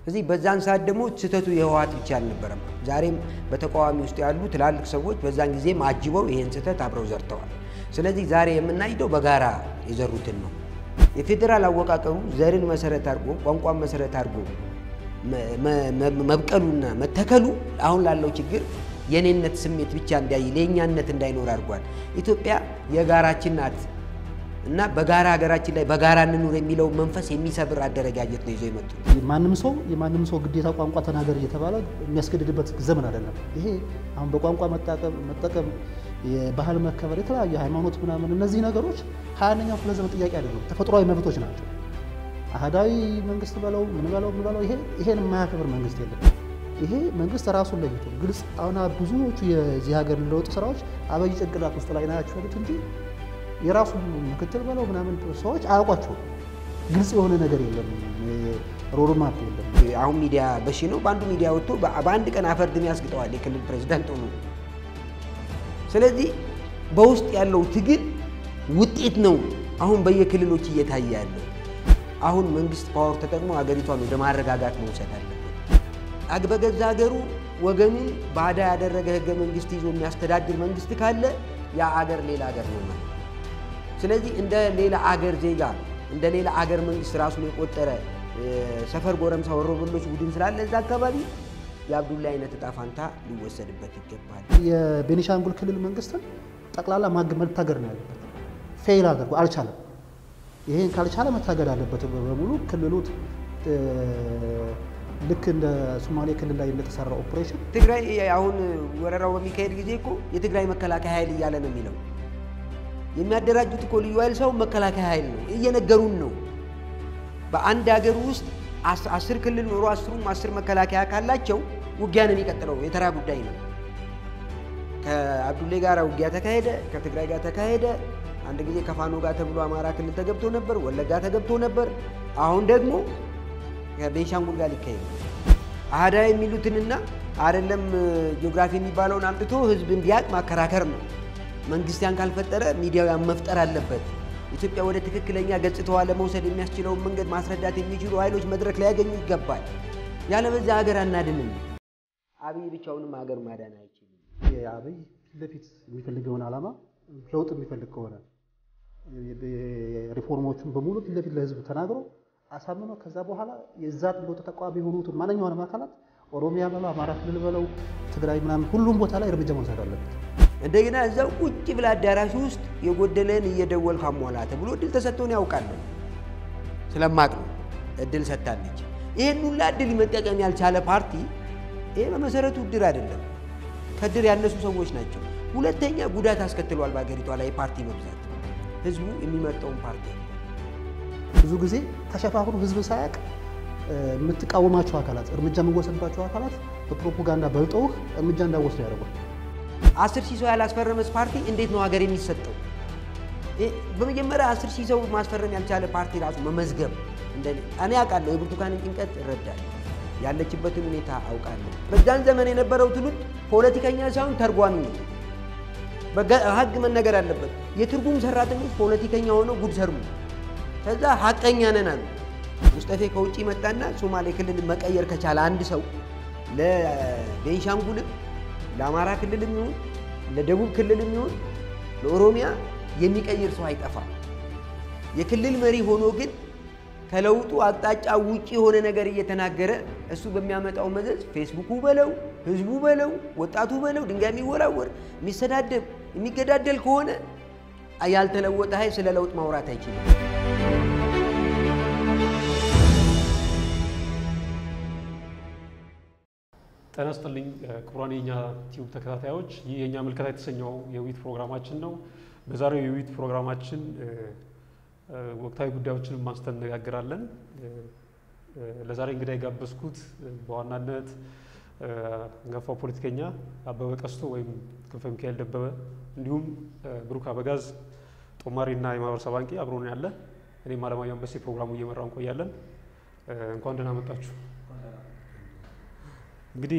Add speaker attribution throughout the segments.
Speaker 1: እዚህ በዛን ሰዓት ደግሞ ስህተቱ የህወሓት ብቻ አልነበረም። ዛሬም በተቃዋሚ ውስጥ ያሉ ትላልቅ ሰዎች በዛን ጊዜም አጅበው ይህን ስህተት አብረው ዘርተዋል። ስለዚህ ዛሬ የምናይደው በጋራ የዘሩትን ነው። የፌዴራል አወቃቀሩ ዘርን መሰረት አድርጎ ቋንቋን መሰረት አድርጎ መብቀሉና መተከሉ አሁን ላለው ችግር የኔነት ስሜት ብቻ እንዳይ ለእኛነት እንዳይኖር አድርጓል። ኢትዮጵያ የጋራችን ናት እና በጋራ ሀገራችን ላይ በጋራ እንኑር የሚለው መንፈስ የሚሰብር አደረጃጀት ነው ይዘው የመጡት።
Speaker 2: ማንም ሰው የማንም ሰው ግዴታ ቋንቋ ተናገር እየተባለ የሚያስገድድበት ዘመን አይደለም። ይሄ አሁን በቋንቋ መጠቀም፣ የባህል መከበር፣ የተለያዩ ሃይማኖት ምናምን እነዚህ ነገሮች ሀያ አንደኛው ክፍለ ዘመን ጥያቄ አይደለም፣ ተፈጥሯዊ መብቶች ናቸው። አህዳዊ መንግስት በለው ምን በለው ምን በለው ይሄን የማያከብር መንግስት የለም። ይሄ መንግስት ራሱን ለይቶ ግልጽ አሁን ብዙዎቹ የዚህ ሀገር ለውጥ ስራዎች አበይ ጭንቅላት ውስጥ ላይ ናቸው ያሉት እንጂ የራሱ ምክትል በለው ምናምን ሰዎች አያውቋቸውም። ግልጽ የሆነ ነገር የለም፣ ሮድማፕ የለም።
Speaker 1: አሁን ሚዲያ በሺ ነው። በአንዱ ሚዲያ ወጥቶ በአንድ ቀን አፈርድም ያስግጠዋል የክልል ፕሬዚዳንት ሆኖ። ስለዚህ በውስጥ ያለው ትግል ውጤት ነው አሁን በየክልሎች እየታየ ያለው። አሁን መንግስት ፓወር ተጠቅሞ ሀገሪቷን ወደ ማረጋጋት መውሰድ አለበት። በገዛ ሀገሩ ወገኑን ባዳ ያደረገ ህገ መንግስት ይዞ የሚያስተዳድር መንግስት ካለ ያ አገር ሌላ አገር ነው ማለት። ስለዚህ እንደ ሌላ አገር ዜጋ እንደ ሌላ አገር መንግስት ራሱን የቆጠረ ሰፈር ጎረምሳ ወሮበሎች ቡድን ስላለ እዛ አካባቢ የአብዱላ አይነት እጣ ፋንታ ሊወሰድበት ይገባል።
Speaker 2: የቤኒሻንጉል ክልል መንግስትን ጠቅላላ መታገድ ነው ያለበት። ፌል አድርጎ አልቻለም። ይሄን ካልቻለ መታገድ አለበት በሙሉ ክልሉ ልክ እንደ ሶማሌ ክልል ላይ እንደተሰራ ኦፕሬሽን
Speaker 1: ትግራይ አሁን ወረራው በሚካሄድ ጊዜ እኮ የትግራይ መከላከያ ኃይል እያለ ነው የሚለው። የሚያደራጁት እኮ ልዩ ኃይል ሰው መከላከያ ኃይል ነው እየነገሩን ነው። በአንድ ሀገር ውስጥ አስር ክልል ኖሮ አስሩም አስር መከላከያ ካላቸው ውጊያ ነው የሚቀጥለው። የተራ ጉዳይ ነው። ከአብዱሌ ጋር ውጊያ ተካሄደ፣ ከትግራይ ጋር ተካሄደ። አንድ ጊዜ ከፋኖ ጋር ተብሎ አማራ ክልል ተገብቶ ነበር፣ ወለጋ ተገብቶ ነበር። አሁን ደግሞ ከቤንሻንጉል ጋር ሊካሄድ አህዳ የሚሉትንና አይደለም ጂኦግራፊ የሚባለውን አምጥቶ ህዝብ እንዲያውቅ ማከራከር ነው። መንግስት ያን ካልፈጠረ ሚዲያው ያን መፍጠር አለበት። ኢትዮጵያ ወደ ትክክለኛ ገጽታዋ ለመውሰድ የሚያስችለውን መንገድ ማስረዳት የሚችሉ ኃይሎች መድረክ ሊያገኙ ይገባል። ያለበዚያ ሀገር አናድንም። አብይ ብቻውንም ሀገር ማዳን አይችልም።
Speaker 2: አብይ ፊት ለፊት የሚፈልገውን ዓላማ ለውጥ የሚፈልግ ከሆነ ሪፎርሞቹን በሙሉ ፊት ለፊት ለህዝብ ተናግሮ አሳምኖ ከዛ በኋላ የዛ ለውጥ ተቃዋሚ የሆኑትን ማንኛውንም አካላት ኦሮሚያ በለው አማራ ክልል በለው ትግራይ ምናምን ሁሉም ቦታ ላይ እርምጃ መውሰድ አለበት።
Speaker 1: እንደገና እዛው ቁጭ ብላ አዳራሽ ውስጥ የጎደለን እየደወልክ አሟላ ተብሎ እድል ተሰጥቶን ያውቃለሁ። ስለማቅ ነው እድል ሰጥታለች። ይህን ሁላ እድል መጠቀም ያልቻለ ፓርቲ ይሄ በመሰረቱ እድር አይደለም፣ ከእድር ያነሱ ሰዎች ናቸው። ሁለተኛ ጉዳት አስከትሏል በሀገሪቷ ላይ የፓርቲ መብዛት። ህዝቡ የሚመርጠውን ፓርቲ
Speaker 2: ብዙ ጊዜ ተሸፋፍኖ ህዝብ ሳያውቅ የምትቃወማቸው አካላት እርምጃ የምወሰድባቸው አካላት በፕሮፓጋንዳ በልጠውህ እርምጃ እንዳወስድ ያደርጓል።
Speaker 1: አስር ሺህ ሰው ያላስፈረመስ ፓርቲ እንዴት ነው ሀገር የሚሰጠው? በመጀመሪያ አስር ሺህ ሰው ማስፈረም ያልቻለ ፓርቲ ራሱ መመዝገብ እኔ አውቃለሁ። የብርቱካንን ጭንቀት እረዳለሁ። ያለችበትን ሁኔታ አውቃለሁ። በዛን ዘመን የነበረው ትውልድ ፖለቲከኛ ሳይሆን ተርጓሚ ነው። ሀግ መነገር አለበት። የትርጉም ሰራተኞች ፖለቲከኛ ሆነው ጉድ ሰሩ። ከዛ ሀቀኛ ነን አሉ። ሙስጠፌ ከውጭ መጣና ሶማሌ ክልል መቀየር ከቻለ አንድ ሰው ለቤንሻንጉልም ለአማራ ክልልም ይሁን ለደቡብ ክልልም ይሁን ለኦሮሚያ የሚቀይር ሰው አይጠፋም። የክልል መሪ ሆኖ ግን ከለውጡ አቅጣጫ ውጭ የሆነ ነገር እየተናገረ እሱ በሚያመጣው መዘዝ ፌስቡኩ በለው ህዝቡ በለው ወጣቱ በለው ድንጋይ የሚወራወር የሚሰዳደብ የሚገዳደል ከሆነ ያልተለወጠ ኃይል ስለ ለውጥ ማውራት አይችልም።
Speaker 3: ጤና ይስጥልኝ ክቡራን የኛ ቲዩብ ተከታታዮች፣ ይህ የእኛ ምልከታ የተሰኘው የውይይት ፕሮግራማችን ነው። በዛሬው የውይይት ፕሮግራማችን ወቅታዊ ጉዳዮችን አንስተን እነጋገራለን። ለዛሬ እንግዳ የጋበዝኩት በዋናነት አንጋፋው ፖለቲከኛ አበበ ቀስቶ ወይም ክንፈ ሚካኤል ደበበ እንዲሁም ብሩክ አበጋዝ ጦማሪና የማህበረሰብ አንቂ አብሮን ያለ እኔም አለማየሁ አንበሴ ፕሮግራሙ እየመራው እንቆያለን። እንኳን ደህና መጣችሁ። እንግዲህ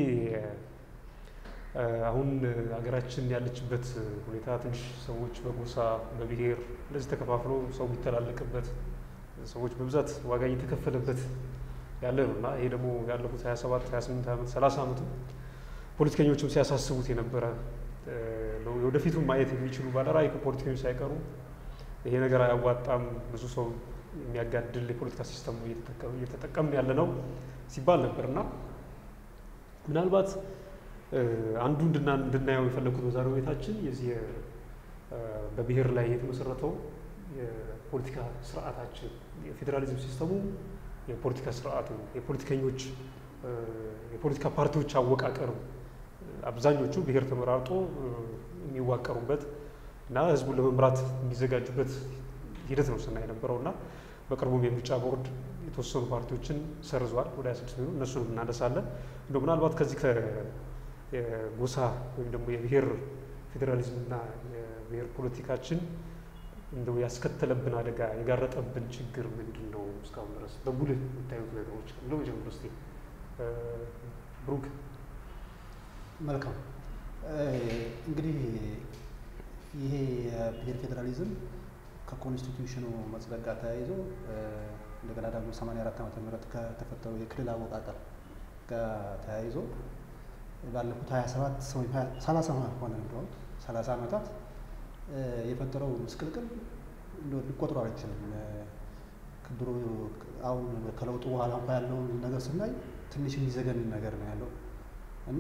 Speaker 3: አሁን ሀገራችን ያለችበት ሁኔታ ትንሽ ሰዎች በጎሳ በብሔር እንደዚህ ተከፋፍሎ ሰው የሚተላለቅበት ሰዎች በብዛት ዋጋ እየተከፈለበት ያለ ነው እና ይሄ ደግሞ ያለፉት 27 28 ዓመት 30 ዓመቱ ፖለቲከኞችም ሲያሳስቡት የነበረ ነው። ወደፊቱም ማየት የሚችሉ ባለራዕይ ፖለቲከኞች ሳይቀሩ ይሄ ነገር አያዋጣም፣ ብዙ ሰው የሚያጋድል የፖለቲካ ሲስተም እየተጠቀምን ያለ ነው ሲባል ነበር እና ምናልባት አንዱ እንድናየው የፈለግኩት በዛሬው ቤታችን የዚህ በብሔር ላይ የተመሰረተው የፖለቲካ ስርዓታችን የፌዴራሊዝም ሲስተሙ የፖለቲካ ስርዓቱ የፖለቲከኞች የፖለቲካ ፓርቲዎች አወቃቀር አብዛኞቹ ብሔር ተመራርጦ የሚዋቀሩበት እና ህዝቡን ለመምራት የሚዘጋጁበት ሂደት ነው ስናይ የነበረው እና በቅርቡም የምርጫ ቦርድ የተወሰኑ ፓርቲዎችን ሰርዟል። ወደ 26 ሚሆኑ እነሱንም እናነሳለን። እንደ ምናልባት ከዚህ ከጎሳ ወይም ደግሞ የብሔር ፌዴራሊዝምና የብሔር ፖለቲካችን እንደው ያስከተለብን አደጋ የጋረጠብን ችግር ምንድን ነው? እስካሁን ድረስ በጉልህ የምታዩት ነገሮች ብለው ጀምሮ ስ ብሩክ።
Speaker 2: መልካም እንግዲህ ይሄ የብሔር ፌዴራሊዝም ከኮንስቲቱሽኑ መጽደቅ ጋር ተያይዞ እንደገና ደግሞ 84 ዓመተ ምህረት ከተፈጠረው የክልል አወቃቀር ጋር ተያይዞ ባለፉት 27 ወይም 30 ሆነ እንደሆን 30 ዓመታት የፈጠረው ምስቅልቅል ሊቆጥሮ አይችልም። ድሮ አሁን ከለውጡ በኋላ እንኳ ያለውን ነገር ስናይ ትንሽ የሚዘገን ነገር ነው ያለው እና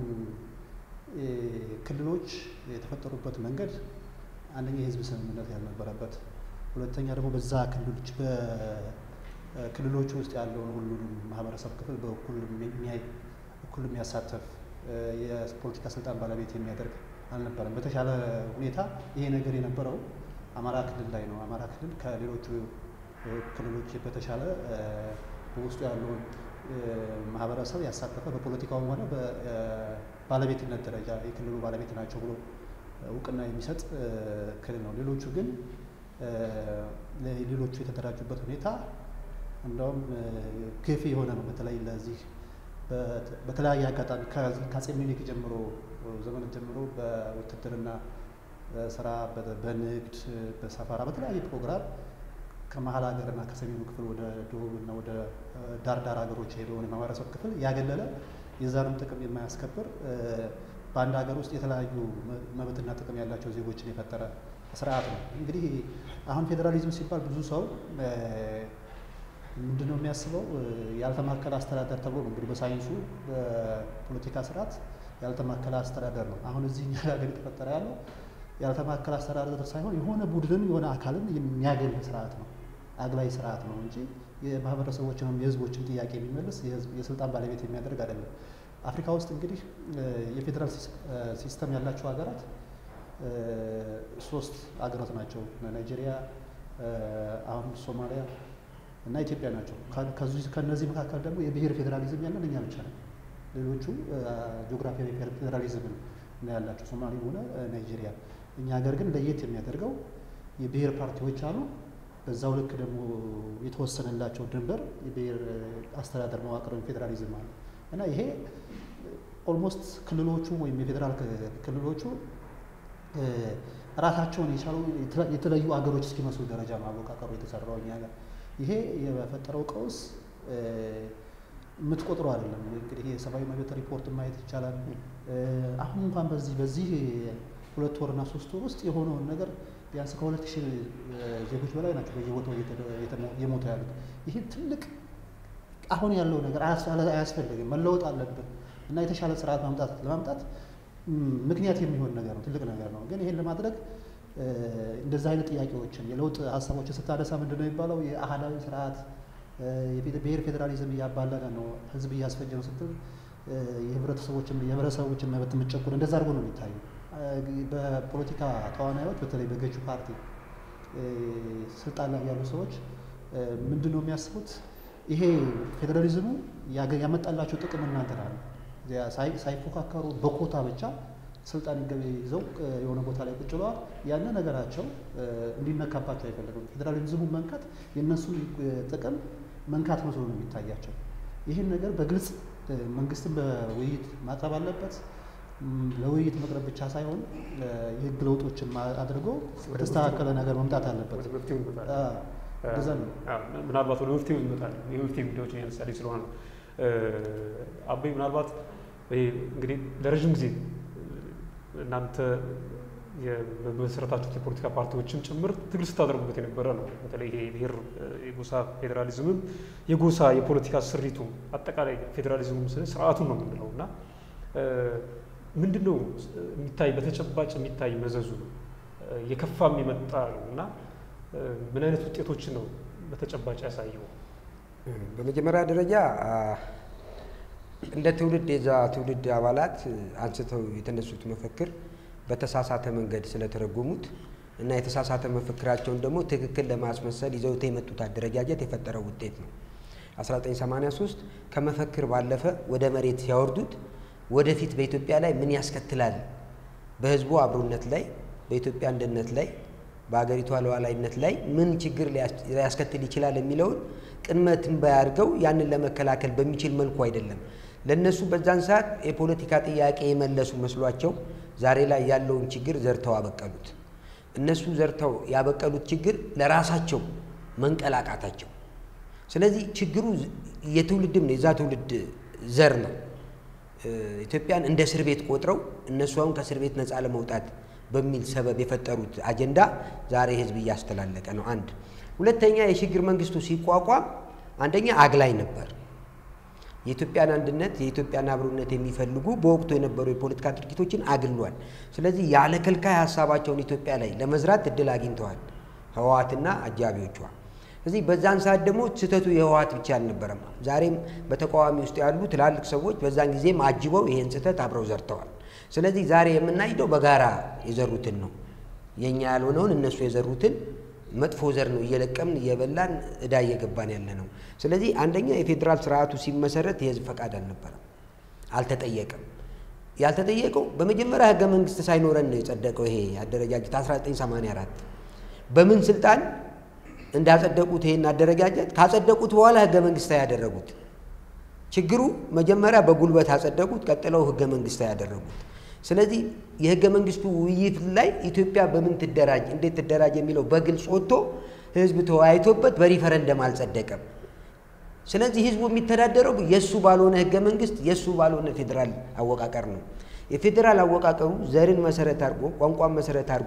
Speaker 2: ክልሎች የተፈጠሩበት መንገድ አንደኛ የህዝብ ስምምነት ያልነበረበት፣ ሁለተኛ ደግሞ በዛ ክልሎች በክልሎች ውስጥ ያለውን ሁሉንም ማህበረሰብ ክፍል በእኩል የሚያይ እኩል የሚያሳተፍ የፖለቲካ ስልጣን ባለቤት የሚያደርግ አልነበረም። በተሻለ ሁኔታ ይሄ ነገር የነበረው አማራ ክልል ላይ ነው። አማራ ክልል ከሌሎቹ ክልሎች በተሻለ በውስጡ ያለውን ማህበረሰብ ያሳተፈ በፖለቲካውም ሆነ በባለቤትነት ደረጃ የክልሉ ባለቤት ናቸው ብሎ እውቅና የሚሰጥ ክልል ነው። ሌሎቹ ግን ሌሎቹ የተደራጁበት ሁኔታ እንደውም ገፊ የሆነ ነው። በተለይ ለዚህ በተለያየ አጋጣሚ ከአፄ ምኒልክ ጀምሮ ዘመን ጀምሮ በውትድርና ስራ፣ በንግድ፣ በሰፈራ በተለያየ ፕሮግራም ከመሀል ሀገርና ከሰሜኑ ክፍል ወደ ደቡብና ወደ ዳር ዳር ሀገሮች የሄደውን የማህበረሰብ ክፍል ያገለለ የዛንም ጥቅም የማያስከብር በአንድ ሀገር ውስጥ የተለያዩ መብትና ጥቅም ያላቸው ዜጎችን የፈጠረ ስርዓት ነው። እንግዲህ አሁን ፌዴራሊዝም ሲባል ብዙ ሰው ምንድን ነው የሚያስበው? ያልተማከለ አስተዳደር ተብሎ ነው እንግዲህ በሳይንሱ በፖለቲካ ስርዓት ያልተማከለ አስተዳደር ነው። አሁን እዚህ እኛ ሀገር የተፈጠረ ያለው ያልተማከለ አስተዳደር ሳይሆን የሆነ ቡድንን የሆነ አካልን የሚያገል ስርዓት ነው፣ አግላይ ስርዓት ነው እንጂ የማህበረሰቦችንም የህዝቦችን ጥያቄ የሚመልስ የስልጣን ባለቤት የሚያደርግ አይደለም። አፍሪካ ውስጥ እንግዲህ የፌዴራል ሲስተም ያላቸው ሀገራት ሶስት ሀገራት ናቸው። ናይጄሪያ፣ አሁን ሶማሊያ እና ኢትዮጵያ ናቸው። ከነዚህ መካከል ደግሞ የብሔር ፌዴራሊዝም ያለን እኛ ብቻ ነው። ሌሎቹ ጂኦግራፊያዊ ፌዴራሊዝም ነው ያላቸው ሶማሌ ሆነ ናይጄሪያ። እኛ ሀገር ግን ለየት የሚያደርገው የብሔር ፓርቲዎች አሉ። በዛው ልክ ደግሞ የተወሰነላቸው ድንበር የብሔር አስተዳደር መዋቅር ወይም ፌዴራሊዝም አለ እና ይሄ ኦልሞስት ክልሎቹ ወይም የፌዴራል ክልሎቹ ራሳቸውን የቻሉ የተለዩ አገሮች እስኪመስሉ ደረጃ ነው አወቃቀሩ የተሰራው እኛ ጋር። ይሄ የፈጠረው ቀውስ የምትቆጥረው አይደለም። እንግዲህ የሰብአዊ መብት ሪፖርት ማየት ይቻላል። አሁን እንኳን በዚህ በዚህ ሁለት ወርና ሶስት ወር ውስጥ የሆነውን ነገር ቢያንስ ከሁለት ሺህ ዜጎች በላይ ናቸው በየቦታው የሞቱ ያሉት። ይህ ትልቅ አሁን ያለው ነገር አያስፈልግም፣ መለወጥ አለብን እና የተሻለ ስርዓት ማምጣት ለማምጣት ምክንያት የሚሆን ነገር ነው፣ ትልቅ ነገር ነው። ግን ይሄን ለማድረግ እንደዚህ አይነት ጥያቄዎችን የለውጥ ሀሳቦችን ስታነሳ ምንድን ነው የሚባለው? የአህዳዊ ስርዓት የብሔር ፌዴራሊዝም እያባለነ ነው፣ ህዝብ እያስፈጀ ነው ስትል የህብረተሰቦችን የህብረተሰቦችን መብት የምትጨቁን እንደዛ አድርጎ ነው የሚታዩ። በፖለቲካ ተዋናዮች በተለይ በገዢ ፓርቲ ስልጣን ላይ ያሉ ሰዎች ምንድን ነው የሚያስቡት? ይሄ ፌዴራሊዝሙ ያመጣላቸው ጥቅም እናንተ ናለ ሳይፎካከሩ በኮታ ብቻ ስልጣን ይዘው የሆነ ቦታ ላይ ቁጭ ብለዋል። ያን ነገራቸው እንዲነካባቸው አይፈልግም። ፌዴራሊዝሙ መንካት የእነሱን ጥቅም መንካት መስሎ ነው የሚታያቸው። ይህን ነገር በግልጽ መንግስትን በውይይት ማቅረብ አለበት። ለውይይት መቅረብ ብቻ ሳይሆን የህግ ለውጦችን አድርጎ በተስተካከለ ነገር መምጣት አለበት። እንደዛ ነው።
Speaker 3: ምናልባት ወደ መፍትሄው ይመጣል። የመፍትሄ ጉዳዮችን ያነሳልኝ ስለሆነ ነው። አበይ ምናልባት እንግዲህ ለረዥም ጊዜ እናንተ የመሰረታችሁት የፖለቲካ ፓርቲዎችም ጭምር ትግል ስታደርጉበት የነበረ ነው። በተለይ ይሄ ብሔር የጎሳ ፌዴራሊዝምም የጎሳ የፖለቲካ ስሪቱ አጠቃላይ ፌዴራሊዝሙም ስለ ስርዓቱን ነው የምንለው እና ምንድን ነው የሚታይ በተጨባጭ የሚታይ መዘዙ የከፋም የመጣ ነው እና ምን አይነት ውጤቶችን ነው በተጨባጭ ያሳየው?
Speaker 1: በመጀመሪያ ደረጃ እንደ ትውልድ የዛ ትውልድ አባላት አንስተው የተነሱት መፈክር በተሳሳተ መንገድ ስለተረጎሙት እና የተሳሳተ መፈክራቸውን ደግሞ ትክክል ለማስመሰል ይዘውት የመጡት አደረጃጀት የፈጠረው ውጤት ነው። 1983 ከመፈክር ባለፈ ወደ መሬት ሲያወርዱት ወደፊት በኢትዮጵያ ላይ ምን ያስከትላል፣ በህዝቡ አብሮነት ላይ፣ በኢትዮጵያ አንድነት ላይ፣ በሀገሪቷ ሉዓላዊነት ላይ ምን ችግር ሊያስከትል ይችላል የሚለውን ቅድመ ትንበያ አድርገው ያንን ለመከላከል በሚችል መልኩ አይደለም። ለእነሱ በዛን ሰዓት የፖለቲካ ጥያቄ የመለሱ መስሏቸው ዛሬ ላይ ያለውን ችግር ዘርተው አበቀሉት። እነሱ ዘርተው ያበቀሉት ችግር ለራሳቸው መንቀላቃታቸው። ስለዚህ ችግሩ የትውልድም ነው፣ የዛ ትውልድ ዘር ነው። ኢትዮጵያን እንደ እስር ቤት ቆጥረው እነሱ አሁን ከእስር ቤት ነፃ ለመውጣት በሚል ሰበብ የፈጠሩት አጀንዳ ዛሬ ህዝብ እያስተላለቀ ነው። አንድ ሁለተኛ፣ የሽግግር መንግስቱ ሲቋቋም አንደኛ አግላይ ነበር። የኢትዮጵያን አንድነት የኢትዮጵያን አብሮነት የሚፈልጉ በወቅቱ የነበሩ የፖለቲካ ድርጊቶችን አግሏል። ስለዚህ ያለ ከልካይ ሀሳባቸውን ኢትዮጵያ ላይ ለመዝራት እድል አግኝተዋል ህወሓትና አጃቢዎቿ። ስለዚህ በዛን ሰዓት ደግሞ ስህተቱ የህወሓት ብቻ አልነበረም። ዛሬም በተቃዋሚ ውስጥ ያሉ ትላልቅ ሰዎች በዛን ጊዜም አጅበው ይሄን ስህተት አብረው ዘርተዋል። ስለዚህ ዛሬ የምናይደው በጋራ የዘሩትን ነው። የእኛ ያልሆነውን እነሱ የዘሩትን መጥፎ ዘር ነው እየለቀምን እየበላን እዳ እየገባን ያለ ነው። ስለዚህ አንደኛ የፌዴራል ስርዓቱ ሲመሰረት የህዝብ ፈቃድ አልነበረም፣ አልተጠየቀም። ያልተጠየቀው በመጀመሪያ ህገ መንግስት ሳይኖረን ነው የጸደቀው ይሄ አደረጃጀት 1984 በምን ስልጣን እንዳጸደቁት ይሄን አደረጃጀት ካጸደቁት በኋላ ህገ መንግስታዊ ያደረጉት። ችግሩ መጀመሪያ በጉልበት አጸደቁት፣ ቀጥለው ህገ መንግስታዊ ያደረጉት። ስለዚህ የህገ መንግስቱ ውይይት ላይ ኢትዮጵያ በምን ትደራጅ፣ እንዴት ትደራጅ የሚለው በግልጽ ወጥቶ ህዝብ ተወያይቶበት በሪፈረንደም አልጸደቀም። ስለዚህ ህዝቡ የሚተዳደረው የእሱ ባልሆነ ህገ መንግስት የእሱ ባልሆነ ፌዴራል አወቃቀር ነው። የፌዴራል አወቃቀሩ ዘርን መሰረት አድርጎ ቋንቋን መሰረት አድርጎ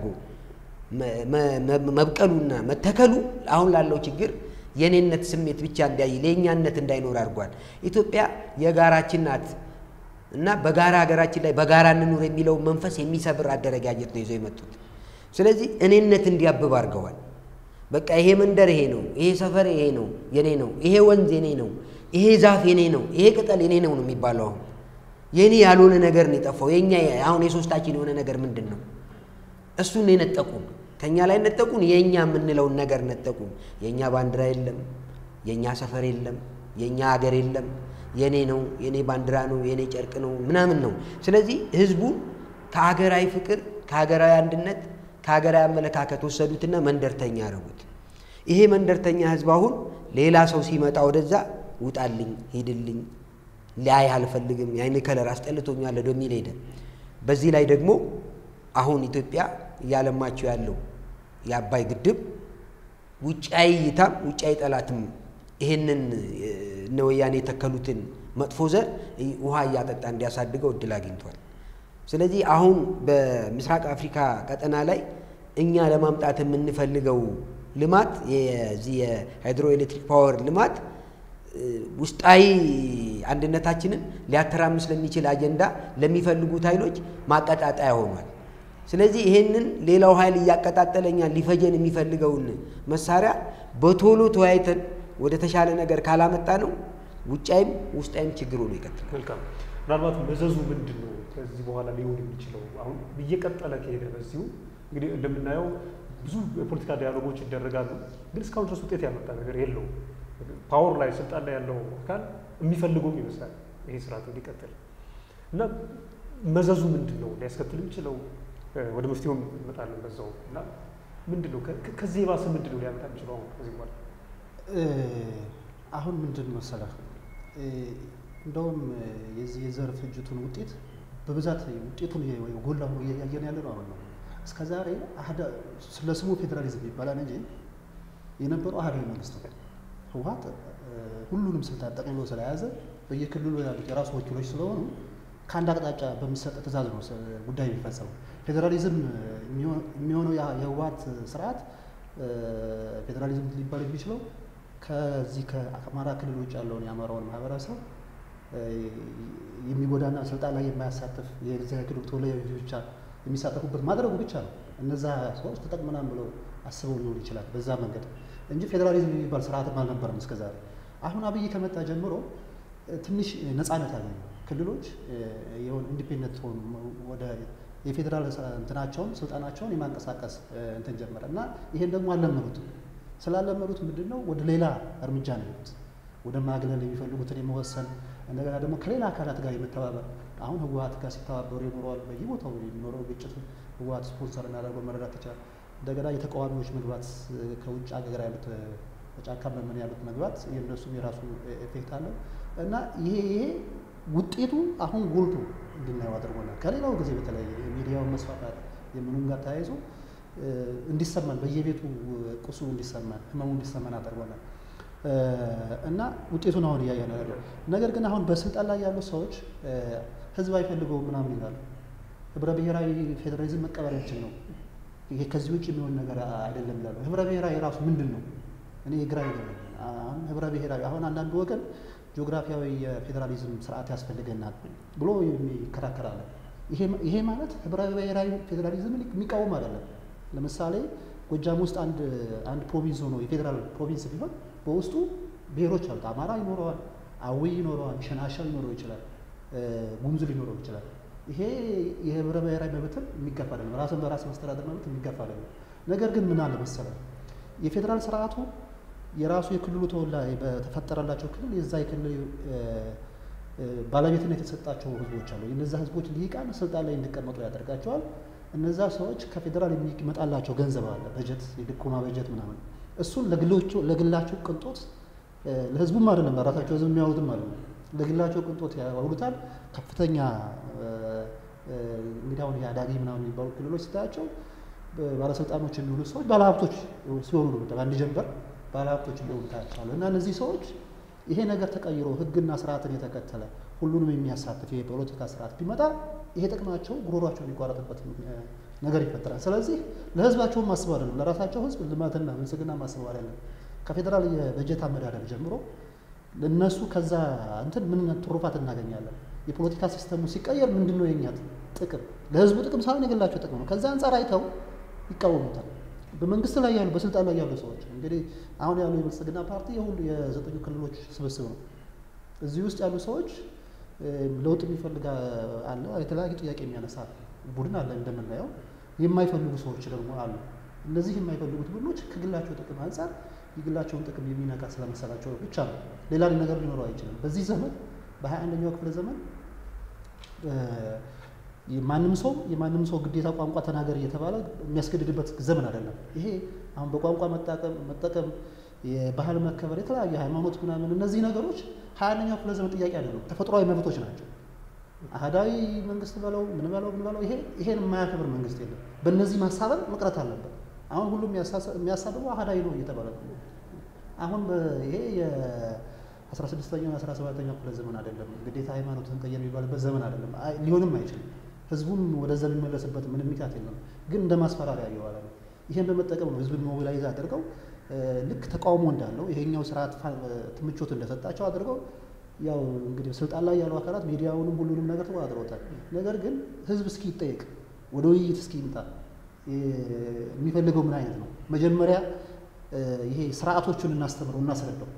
Speaker 1: መብቀሉና መተከሉ አሁን ላለው ችግር የኔነት ስሜት ብቻ እንዲያይ ለእኛነት እንዳይኖር አድርጓል። ኢትዮጵያ የጋራችን ናት እና በጋራ ሀገራችን ላይ በጋራ እንኑር የሚለው መንፈስ የሚሰብር አደረጃጀት ነው ይዘው የመጡት። ስለዚህ እኔነት እንዲያብብ አድርገዋል። በቃ ይሄ መንደር ይሄ ነው፣ ይሄ ሰፈር ይሄ ነው የኔ ነው፣ ይሄ ወንዝ የኔ ነው፣ ይሄ ዛፍ የኔ ነው፣ ይሄ ቅጠል የኔ ነው ነው የሚባለው። አሁን የኔ ያልሆነ ነገር ነው የጠፋው። የኛ አሁን የሶስታችን የሆነ ነገር ምንድን ነው? እሱን የነጠቁን ከኛ ላይ ነጠቁን። የእኛ የምንለውን ነገር ነጠቁን። የእኛ ባንዲራ የለም፣ የእኛ ሰፈር የለም፣ የእኛ ሀገር የለም። የኔ ነው፣ የኔ ባንዲራ ነው፣ የኔ ጨርቅ ነው ምናምን ነው። ስለዚህ ህዝቡን ከሀገራዊ ፍቅር፣ ከሀገራዊ አንድነት፣ ከሀገራዊ አመለካከት ወሰዱትና መንደርተኛ ያደረጉት። ይሄ መንደርተኛ ህዝብ አሁን ሌላ ሰው ሲመጣ ወደዛ ውጣልኝ፣ ሂድልኝ፣ ሊያይ አልፈልግም፣ የአይን ከለር አስጠልቶኛል ወደሚል ሄደ። በዚህ ላይ ደግሞ አሁን ኢትዮጵያ እያለማቸው ያለው የአባይ ግድብ ውጫዊ እይታም ውጫዊ ጠላትም ይሄንን እነ ወያኔ የተከሉትን መጥፎ ዘር ውሃ እያጠጣ እንዲያሳድገው እድል አግኝቷል። ስለዚህ አሁን በምስራቅ አፍሪካ ቀጠና ላይ እኛ ለማምጣት የምንፈልገው ልማት የዚህ የሃይድሮ ኤሌክትሪክ ፓወር ልማት ውስጣዊ አንድነታችንን ሊያተራምስ ለሚችል አጀንዳ ለሚፈልጉት ኃይሎች ማቀጣጠያ ሆኗል። ስለዚህ ይሄንን ሌላው ኃይል እያቀጣጠለኛ ሊፈጀን የሚፈልገውን መሳሪያ በቶሎ ተወያይተን ወደ ተሻለ ነገር ካላመጣ ነው ውጫይም ውስጣይም ችግር ሆኖ ይቀጥላል።
Speaker 3: መልካም። ምናልባት መዘዙ ምንድን ነው ከዚህ በኋላ ሊሆን የሚችለው? አሁን እየቀጠለ ከሄደ በዚሁ እንግዲህ እንደምናየው ብዙ የፖለቲካ ዲያሎጎች ይደረጋሉ፣ ግን እስካሁን ድረስ ውጤት ያመጣ ነገር የለውም። ፓወር ላይ ስልጣን ላይ ያለው አካል የሚፈልገውም ይመስላል ይሄ ስርዓት እንዲቀጥል እና መዘዙ ምንድን ነው ሊያስከትል የሚችለው? ወደ መፍትሄውም እንመጣለን በዛው እና ምንድን ነው ከዚህ የባሰ ምንድን ነው ሊያመጣ የሚችለው አሁን ከዚህ በኋላ
Speaker 2: አሁን ምንድን መሰለህ እንደውም የዚህ የዘር ፍጅቱን ውጤት በብዛት ውጤቱን ጎላ ሆኖ እያየን ያለ ነው። አሁን ነው እስከ ዛሬ ስለ ስሙ ፌዴራሊዝም ይባላል እንጂ የነበረው አህዳዊ መንግስት ነው። ህወሓት ሁሉንም ስልጣን ጠቅልሎ ስለያዘ በየክልሉ ያሉት የራሱ ወኪሎች ስለሆኑ ከአንድ አቅጣጫ በሚሰጥ ትእዛዝ ነው ጉዳይ የሚፈጸመው። ፌዴራሊዝም የሚሆነው የህወሓት ስርዓት ፌዴራሊዝም ሊባል የሚችለው ከዚህ ከአማራ ክልል ውጭ ያለውን የአማራውን ማህበረሰብ የሚጎዳና ስልጣን ላይ የማያሳትፍ የዚያ ክልል ተወላጆች ብቻ የሚሳተፉበት ማድረጉ ብቻ ነው። እነዛ ሰዎች ተጠቅመናል ብለው አስበው ሊሆን ይችላል በዛ መንገድ እንጂ ፌዴራሊዝም የሚባል ስርዓትም አልነበረም እስከዛሬ። አሁን አብይ ከመጣ ጀምሮ ትንሽ ነፃነት አገኙ ክልሎች የሆነ ኢንዲፔንደንት ሆኑ ወደ የፌዴራል እንትናቸውን ስልጣናቸውን የማንቀሳቀስ እንትን ጀመረ እና ይሄን ደግሞ አልለመዱትም። ስላለመዱት ምንድን ነው ወደ ሌላ እርምጃ ነው የሄዱት። ወደ ማግለል የሚፈልጉትን የመወሰን እንደገና ደግሞ ከሌላ አካላት ጋር የመተባበር አሁን ህወሓት ጋር ሲተባበሩ ይኖረዋል። በየቦታው የሚኖረው ግጭት ህወሓት ስፖንሰር እናደርገው መረዳት ይቻላል። እንደገና የተቃዋሚዎች መግባት ከውጭ ሀገር ያሉት በጫካ መመን ያሉት መግባት የእነሱም የራሱ ኤፌክት አለው እና ይሄ ይሄ ውጤቱ አሁን ጎልቶ እንድናየው አድርጎናል። ከሌላው ጊዜ በተለይ የሚዲያውን መስፋፋት የምኑን ጋር ተያይዞ እንዲሰማን በየቤቱ ቁሱ እንዲሰማን ህመሙ እንዲሰማን አድርጎናል እና ውጤቱን አሁን እያየን ነው ያለው። ነገር ግን አሁን በስልጣን ላይ ያሉ ሰዎች ህዝብ አይፈልገውም ምናምን ይላሉ። ህብረ ብሔራዊ ፌዴራሊዝም መቀበላችን ነው ይሄ ከዚህ ውጭ የሚሆን ነገር አይደለም ይላሉ። ህብረ ብሔራዊ ራሱ ምንድን ነው? እኔ ግራ ይገባል። አሁን ህብረ ብሔራዊ አሁን አንዳንዱ ወገን ጂኦግራፊያዊ የፌዴራሊዝም ስርዓት ያስፈልገናል ብሎ ይከራከራል። ይሄ ማለት ህብረ ብሔራዊ ፌዴራሊዝምን የሚቃወም አይደለም። ለምሳሌ ጎጃም ውስጥ አንድ አንድ ፕሮቪንስ ሆኖ የፌዴራል ፕሮቪንስ ቢሆን በውስጡ ብሔሮች አሉት። አማራ ይኖረዋል፣ አዊ ይኖረዋል፣ ሸናሻ ሊኖረው ይችላል፣ ጉሙዝ ሊኖረው ይችላል። ይሄ የህብረ ብሔራዊ መብትን የሚጋፋ አይደለም። ራስን በራስ መስተዳደር መብት የሚጋፋ አይደለም። ነገር ግን ምን አለ መሰለ የፌዴራል ስርዓቱ የራሱ የክልሉ ተወላጅ በተፈጠረላቸው ክልል የዛ የክልል ባለቤትነት የተሰጣቸው ህዝቦች አሉ። የነዛ ህዝቦች ልሂቃን ስልጣን ላይ እንዲቀመጡ ያደርጋቸዋል። እነዛ ሰዎች ከፌዴራል የሚመጣላቸው ገንዘብ አለ፣ በጀት፣ የድጎማ በጀት ምናምን እሱን ለግላቸው ቅንጦት ለህዝቡም አይደለም ለራሳቸው ህዝብ የሚያውሉትም አለ ለግላቸው ቅንጦት ያውሉታል። ከፍተኛ እንግዲህ አሁን የአዳጊ ምናምን የሚባሉ ክልሎች ስታያቸው ባለስልጣኖች የሚሆኑ ሰዎች ባለሀብቶች ሲሆኑ ነው። በአንድ ጀንበር ባለሀብቶች እንደሆኑ ታያቸዋለህ። እና እነዚህ ሰዎች ይሄ ነገር ተቀይሮ ህግና ስርዓትን የተከተለ ሁሉንም የሚያሳትፍ የፖለቲካ ስርዓት ቢመጣ ይሄ ጥቅማቸው ጉሮሯቸው የሚቋረጥበት ነገር ይፈጠራል። ስለዚህ ለህዝባቸውም ማስበው አይደለም፣ ለራሳቸው ህዝብ ልማትና ብልጽግና ማስበው አይደለም። ከፌዴራል የበጀት አመዳደር ጀምሮ ለእነሱ ከዛ እንትን ምን ትሩፋት እናገኛለን? የፖለቲካ ሲስተሙ ሲቀየር ምንድን ነው የኛ ጥቅም? ለህዝቡ ጥቅም ሳይሆን የግላቸው ጥቅም ነው። ከዛ አንጻር አይተው ይቃወሙታል። በመንግስት ላይ ያሉ በስልጣን ላይ ያሉ ሰዎች እንግዲህ አሁን ያሉ የብልጽግና ፓርቲ የሁሉ የዘጠኙ ክልሎች ስብስብ ነው። እዚህ ውስጥ ያሉ ሰዎች ለውጥ የሚፈልግ አለ፣ የተለያዩ ጥያቄ የሚያነሳ ቡድን አለ እንደምናየው። የማይፈልጉ ሰዎች ደግሞ አሉ። እነዚህ የማይፈልጉት ቡድኖች ከግላቸው ጥቅም አንጻር የግላቸውን ጥቅም የሚነካ ስለመሰላቸው ብቻ ነው። ሌላ ነገር ሊኖረው አይችልም። በዚህ ዘመን በሀያ አንደኛው ክፍለ ዘመን ማንም ሰው የማንም ሰው ግዴታ ቋንቋ ተናገር እየተባለ የሚያስገድድበት ዘመን አይደለም። ይሄ አሁን በቋንቋ መጠቀም መጠቀም የባህል መከበር፣ የተለያዩ ሃይማኖት ምናምን እነዚህ ነገሮች ሀያ አንደኛው ክፍለ ዘመን ጥያቄ አይደሉም፣ ተፈጥሯዊ መብቶች ናቸው። አህዳዊ መንግስት በለው ምን በለው ምን በለው ይሄ ይሄን የማያከብር መንግስት የለም። በእነዚህ ማሳበብ መቅረት አለበት። አሁን ሁሉም የሚያሳብበው አህዳዊ ነው እየተባለ ነው። አሁን ይሄ የአስራ ስድስተኛው የአስራ ሰባተኛው ክፍለ ዘመን አይደለም። ግዴታ ሃይማኖትን ቀየር የሚባልበት ዘመን አይደለም። ሊሆንም አይችልም። ህዝቡም ወደዛ የሚመለስበት ምንም ምክንያት የለም። ግን እንደ ማስፈራሪያ እየዋለ ነው። ይሄን በመጠቀም ነው ህዝብን ሞቢላይዝ አድርገው ልክ ተቃውሞ እንዳለው ይሄኛው ስርዓት ምቾት እንደሰጣቸው አድርገው ያው እንግዲህ ስልጣን ላይ ያሉ አካላት ሚዲያውንም ሁሉንም ነገር ተቆጣጥረውታል። ነገር ግን ህዝብ እስኪ ይጠየቅ፣ ወደ ውይይት እስኪ ይምጣ። የሚፈልገው ምን አይነት ነው? መጀመሪያ ይሄ ስርዓቶቹን እናስተምረው፣ እናስረዳው።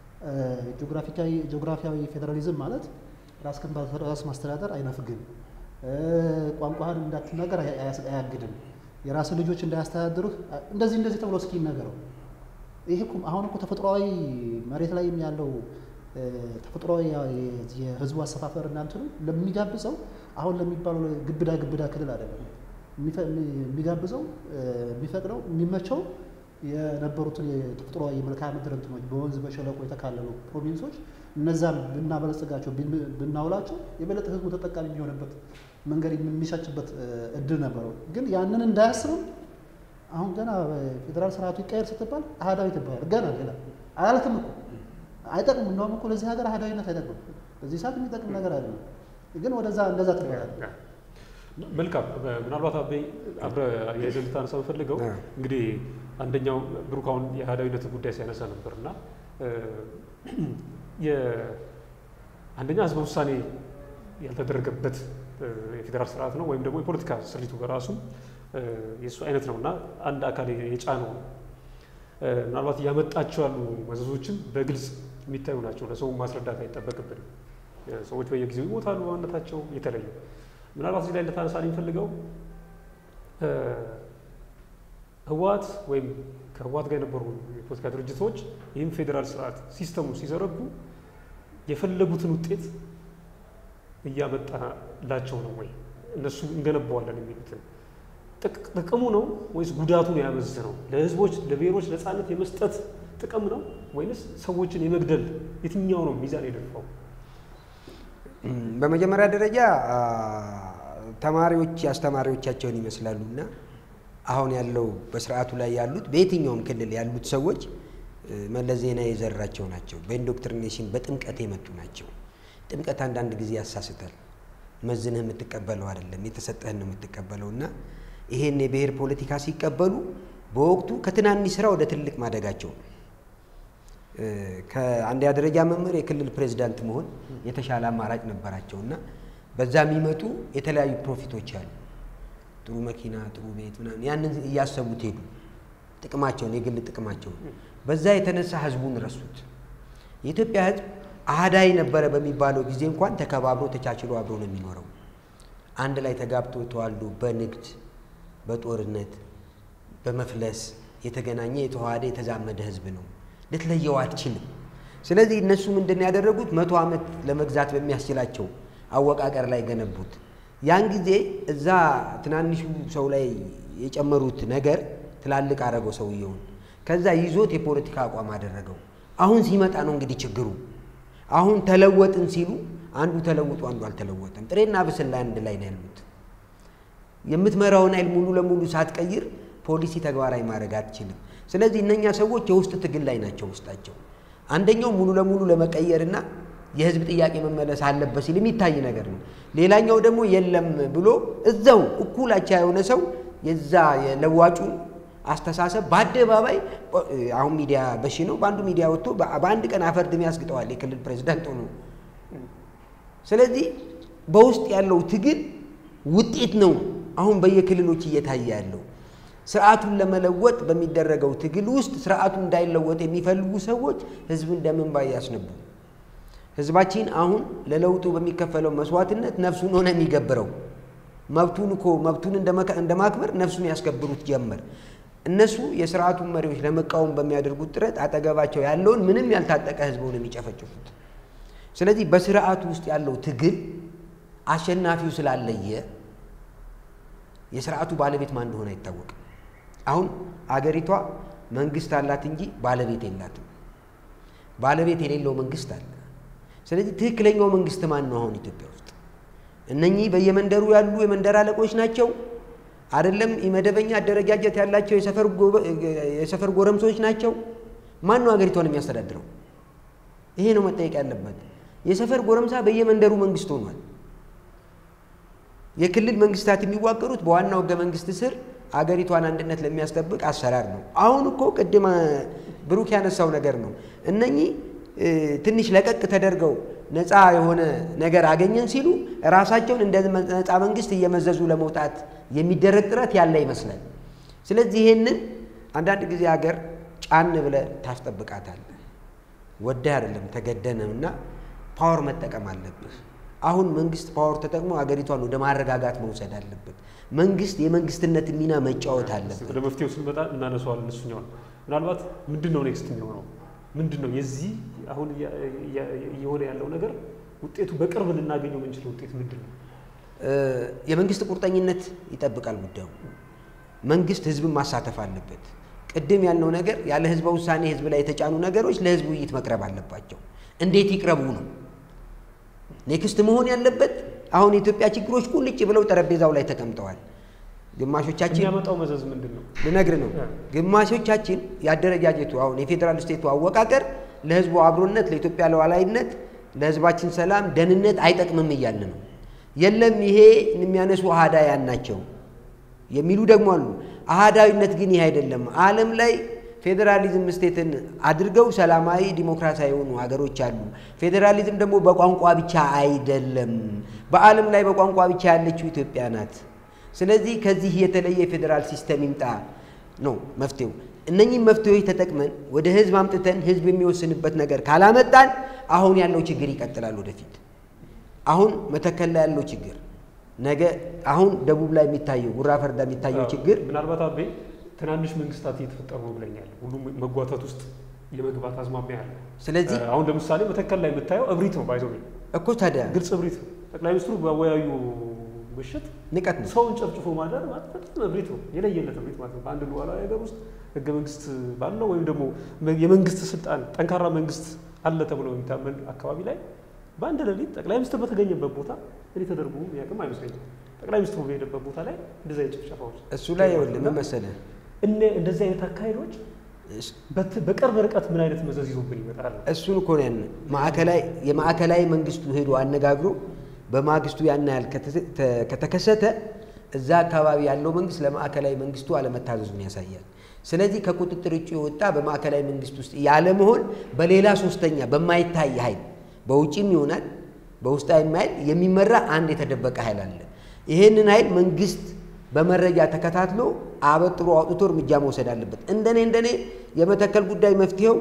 Speaker 2: ጂኦግራፊያዊ ፌዴራሊዝም ማለት ራስህን በራስ ማስተዳደር አይነፍግም፣ ቋንቋህን እንዳትናገር አያግድም፣ የራስህ ልጆች እንዳያስተዳድሩህ እንደዚህ እንደዚህ ተብሎ እስኪ ይነገረው። ይሄ አሁን እኮ ተፈጥሯዊ መሬት ላይም ያለው ተፈጥሯዊ የህዝቡ አሰፋፈር እናንትኑ ለሚጋብዘው አሁን ለሚባለው ግብዳ ግብዳ ክልል አይደለም የሚጋብዘው የሚፈቅደው የሚመቸው የነበሩትን የተፈጥሯዊ የመልክዓ ምድር እንትኖች በወንዝ በሸለቆ የተካለሉ ፕሮቪንሶች እነዛን ብናበለጽጋቸው ብናውላቸው የበለጠ ህዝቡ ተጠቃሚ የሚሆንበት መንገድ የሚሻችበት እድል ነበረው። ግን ያንን እንዳያስብም አሁን ገና ፌዴራል ስርዓቱ ይቀየር ስትባል አህዳዊ ትባላል። ገና ገና አላለትም እኮ አይጠቅም። እንደውም እኮ ለዚህ ሀገር አህዳዊነት አይጠቅም። በዚህ ሰዓት የሚጠቅም ነገር አይደለም። ግን ወደዛ እንደዛ ትባላል።
Speaker 3: መልካም ምናልባት አበይ አብረህ አያይዘህ ልታነሳ የምፈልገው እንግዲህ አንደኛው ብሩክ አሁን የአህዳዊነት ጉዳይ ሲያነሳ ነበር እና አንደኛ ህዝበ ውሳኔ ያልተደረገበት የፌዴራል ስርዓት ነው ወይም ደግሞ የፖለቲካ ስሪቱ በራሱ የእሱ አይነት ነው እና አንድ አካል የጫነው ነው። ምናልባት እያመጣቸው ያሉ መዘዞችን በግልጽ የሚታዩ ናቸው። ለሰው ማስረዳት አይጠበቅብንም። ሰዎች በየጊዜው ይሞታሉ፣ በማንነታቸው የተለዩ ምናልባት እዚህ ላይ ልታነሳ የሚፈልገው ህወሓት ወይም ከህወሓት ጋር የነበሩ የፖለቲካ ድርጅቶች ይህም ፌዴራል ስርዓት ሲስተሙ ሲዘረጉ የፈለጉትን ውጤት እያመጣላቸው ነው ወይ? እነሱ እንገነባዋለን የሚሉትን ጥቅሙ ነው ወይስ ጉዳቱ ነው ያመዝነው? ለህዝቦች ለብሔሮች ነፃነት የመስጠት ጥቅም ነው ወይንስ ሰዎችን የመግደል የትኛው ነው ሚዛን የደፋው?
Speaker 1: በመጀመሪያ ደረጃ ተማሪዎች አስተማሪዎቻቸውን ይመስላሉ እና አሁን ያለው በስርዓቱ ላይ ያሉት በየትኛውም ክልል ያሉት ሰዎች መለስ ዜናዊ የዘራቸው ናቸው። በኢንዶክትሪኔሽን በጥምቀት የመጡ ናቸው። ጥምቀት አንዳንድ ጊዜ ያሳስታል። መዝንህ የምትቀበለው አይደለም፣ የተሰጠህን ነው የምትቀበለው እና ይሄን የብሔር ፖለቲካ ሲቀበሉ በወቅቱ ከትናንሽ ስራ ወደ ትልቅ ማደጋቸው ነው። ከአንደኛ ደረጃ መምህር የክልል ፕሬዚዳንት መሆን የተሻለ አማራጭ ነበራቸው እና በዛ የሚመጡ የተለያዩ ፕሮፊቶች አሉ። ጥሩ መኪና፣ ጥሩ ቤት ምናምን ያንን እያሰቡት ሄዱ። ጥቅማቸውን የግል ጥቅማቸውን በዛ የተነሳ ህዝቡን ረሱት። የኢትዮጵያ ህዝብ አህዳዊ ነበረ በሚባለው ጊዜ እንኳን ተከባብሮ ተቻችሎ አብሮ ነው የሚኖረው። አንድ ላይ ተጋብቶ ተዋልዶ በንግድ በጦርነት በመፍለስ የተገናኘ የተዋሃደ የተዛመደ ህዝብ ነው። ልትለየው አትችልም። ስለዚህ እነሱ ምንድን ነው ያደረጉት? መቶ ዓመት ለመግዛት በሚያስችላቸው አወቃቀር ላይ ገነቡት። ያን ጊዜ እዛ ትናንሹ ሰው ላይ የጨመሩት ነገር ትላልቅ አረገው ሰውየውን። ከዛ ይዞት የፖለቲካ አቋም አደረገው። አሁን ሲመጣ ነው እንግዲህ ችግሩ። አሁን ተለወጥን ሲሉ አንዱ ተለውጦ አንዱ አልተለወጠም። ጥሬና ብስል ላይ አንድ ላይ ነው ያሉት። የምትመራውን ኃይል ሙሉ ለሙሉ ሳትቀይር ፖሊሲ ተግባራዊ ማድረግ አትችልም። ስለዚህ እነኛ ሰዎች የውስጥ ትግል ላይ ናቸው። ውስጣቸው አንደኛው ሙሉ ለሙሉ ለመቀየርና የህዝብ ጥያቄ መመለስ አለበት ሲል የሚታይ ነገር ነው። ሌላኛው ደግሞ የለም ብሎ እዛው እኩላቻ የሆነ ሰው የዛ የለዋጩን አስተሳሰብ በአደባባይ አሁን ሚዲያ በሺ ነው። በአንዱ ሚዲያ ወጥቶ በአንድ ቀን አፈር ድሜ ያስግጠዋል የክልል ፕሬዚዳንት ሆኖ። ስለዚህ በውስጥ ያለው ትግል ውጤት ነው አሁን በየክልሎች እየታየ ያለው። ስርዓቱን ለመለወጥ በሚደረገው ትግል ውስጥ ስርዓቱ እንዳይለወጥ የሚፈልጉ ሰዎች ህዝብን ደም እንባ እያስነቡ ህዝባችን አሁን ለለውጡ በሚከፈለው መስዋዕትነት ነፍሱን ሆነ የሚገብረው መብቱን እኮ መብቱን እንደማክበር ነፍሱን ያስከብሩት ጀመር። እነሱ የስርዓቱን መሪዎች ለመቃወም በሚያደርጉት ጥረት አጠገባቸው ያለውን ምንም ያልታጠቀ ህዝብ ነው የሚጨፈጭፉት። ስለዚህ በስርዓቱ ውስጥ ያለው ትግል አሸናፊው ስላለየ የስርዓቱ ባለቤት ማን እንደሆነ አይታወቅም። አሁን አገሪቷ መንግስት አላት እንጂ ባለቤት የላትም። ባለቤት የሌለው መንግስት አለ። ስለዚህ ትክክለኛው መንግስት ማን ነው? አሁን ኢትዮጵያ ውስጥ እነኚህ በየመንደሩ ያሉ የመንደር አለቆች ናቸው አይደለም? የመደበኛ አደረጃጀት ያላቸው የሰፈር ጎረምሶች ናቸው? ማን ነው ሀገሪቷን የሚያስተዳድረው? ይሄ ነው መጠየቅ ያለበት። የሰፈር ጎረምሳ በየመንደሩ መንግስት ሆኗል። የክልል መንግስታት የሚዋቀሩት በዋናው ህገ መንግስት ስር አገሪቷን አንድነት ለሚያስጠብቅ አሰራር ነው። አሁን እኮ ቅድም ብሩክ ያነሳው ነገር ነው። እነኚህ ትንሽ ለቀቅ ተደርገው ነፃ የሆነ ነገር አገኘን ሲሉ ራሳቸውን እንደ ነፃ መንግስት እየመዘዙ ለመውጣት የሚደረግ ጥረት ያለ ይመስላል። ስለዚህ ይሄንን አንዳንድ ጊዜ ሀገር ጫን ብለህ ታስጠብቃታለህ። ወደህ አይደለም ተገደህ ነው እና ፓወር መጠቀም አለብህ። አሁን መንግስት ፓወር ተጠቅሞ ሀገሪቷን ወደ ማረጋጋት መውሰድ አለበት። መንግስት የመንግስትነት ሚና መጫወት አለበት።
Speaker 3: ወደ መፍትሄው ስንመጣ እናነሳዋለን። እሱኛውን ምናልባት ምንድን ነው ኔክስት የሚሆነው ምንድን ነው የዚህ አሁን እየሆነ ያለው ነገር ውጤቱ በቅርብ ልናገኘው የምንችለው ውጤት ምንድን ነው?
Speaker 1: የመንግስት ቁርጠኝነት ይጠብቃል ጉዳዩ። መንግስት ህዝብን ማሳተፍ አለበት። ቅድም ያልነው ነገር ያለ ህዝበ ውሳኔ ህዝብ ላይ የተጫኑ ነገሮች ለህዝብ ውይይት መቅረብ አለባቸው። እንዴት ይቅረቡ ነው ኔክስት መሆን ያለበት። አሁን የኢትዮጵያ ችግሮች ቁልጭ ብለው ጠረጴዛው ላይ ተቀምጠዋል። ግማሾቻችን
Speaker 3: የሚያመጣው መዘዝ ምንድን ነው?
Speaker 1: ልነግር ነው።
Speaker 3: እ።
Speaker 1: ግማሾቻችን የአደረጃጀቱ አሁን የፌዴራል ስቴቱ አወቃቀር ለህዝቡ አብሮነት፣ ለኢትዮጵያ ሉዓላዊነት፣ ለህዝባችን ሰላም፣ ደህንነት አይጠቅምም እያልን ነው። የለም ይሄ የሚያነሱ አህዳውያን ናቸው የሚሉ ደግሞ አሉ። አህዳዊነት ግን ይህ አይደለም። ዓለም ላይ ፌዴራሊዝም ስቴትን አድርገው ሰላማዊ ዲሞክራሲያዊ የሆኑ ሀገሮች አሉ። ፌዴራሊዝም ደግሞ በቋንቋ ብቻ አይደለም። በዓለም ላይ በቋንቋ ብቻ ያለችው ኢትዮጵያ ናት። ስለዚህ ከዚህ የተለየ የፌዴራል ሲስተም ይምጣ ነው መፍትሄው። እነኚህም መፍትሄዎች ተጠቅመን ወደ ህዝብ አምጥተን ህዝብ የሚወስንበት ነገር ካላመጣን አሁን ያለው ችግር ይቀጥላል ወደፊት። አሁን መተከል ላይ ያለው ችግር ነገ አሁን ደቡብ ላይ የሚታየው ጉራ ፈርዳ የሚታየው ችግር
Speaker 3: ምናልባት አቤ ትናንሽ መንግስታት እየተፈጠሩ ነው ብለኛል። ሁሉም መጓተት ውስጥ የመግባት አዝማሚያ አለ።
Speaker 1: ስለዚህ
Speaker 3: እ፣ አሁን ለምሳሌ መተከል ላይ የምታየው እብሪት ነው። ባይዘው
Speaker 1: እኮ ታዲያ
Speaker 3: ግልጽ እብሪት ነው። ጠቅላይ ሚኒስትሩ በወያዩ ምሽት
Speaker 1: ንቀት ነው።
Speaker 3: ሰውን ጨፍጭፎ ማዳር ማለት በጣም እብሪት ነው። የለየለት እብሪት ማለት ነው። በአንድ ሉዓላዊ ሀገር ውስጥ ህገ መንግስት ባለው ወይም ደግሞ የመንግስት ስልጣን ጠንካራ መንግስት አለ ተብሎ የሚታመን አካባቢ ላይ በአንድ ሌሊት ጠቅላይ ሚኒስትር በተገኘበት ቦታ እኔ ተደርጎ የሚያውቅም አይመስለኝም። ጠቅላይ ሚኒስትሩ በሄደበት ቦታ ላይ እንደዚህ አይነት ጭፍጨፋዎች
Speaker 1: እሱ ላይ ይኸውልህ ምን መሰለህ
Speaker 3: እነ እንደዚህ አይነት አካሄዶች በት- በቅርብ ርቀት ምን አይነት መዘዝ ይዞብን ይመጣል?
Speaker 1: እሱን እኮ ነው ያን ማዕከላዊ የማዕከላዊ መንግስቱ ሄዶ አነጋግሮ በማግስቱ ያን ያህል ከተ- ተ- ከተከሰተ እዛ አካባቢ ያለው መንግስት ለማዕከላዊ መንግስቱ አለመታዘዙን ያሳያል። ስለዚህ ከቁጥጥር ውጭ የወጣ በማዕከላዊ መንግስት ውስጥ ያለመሆን በሌላ ሶስተኛ በማይታይ ኃይል በውጭም ይሆናል በውስጣዊ ኃይል የሚመራ አንድ የተደበቀ ኃይል አለ። ይህንን ኃይል መንግስት በመረጃ ተከታትሎ አበጥሮ አውጥቶ እርምጃ መውሰድ አለበት። እንደኔ እንደኔ የመተከል ጉዳይ መፍትሄው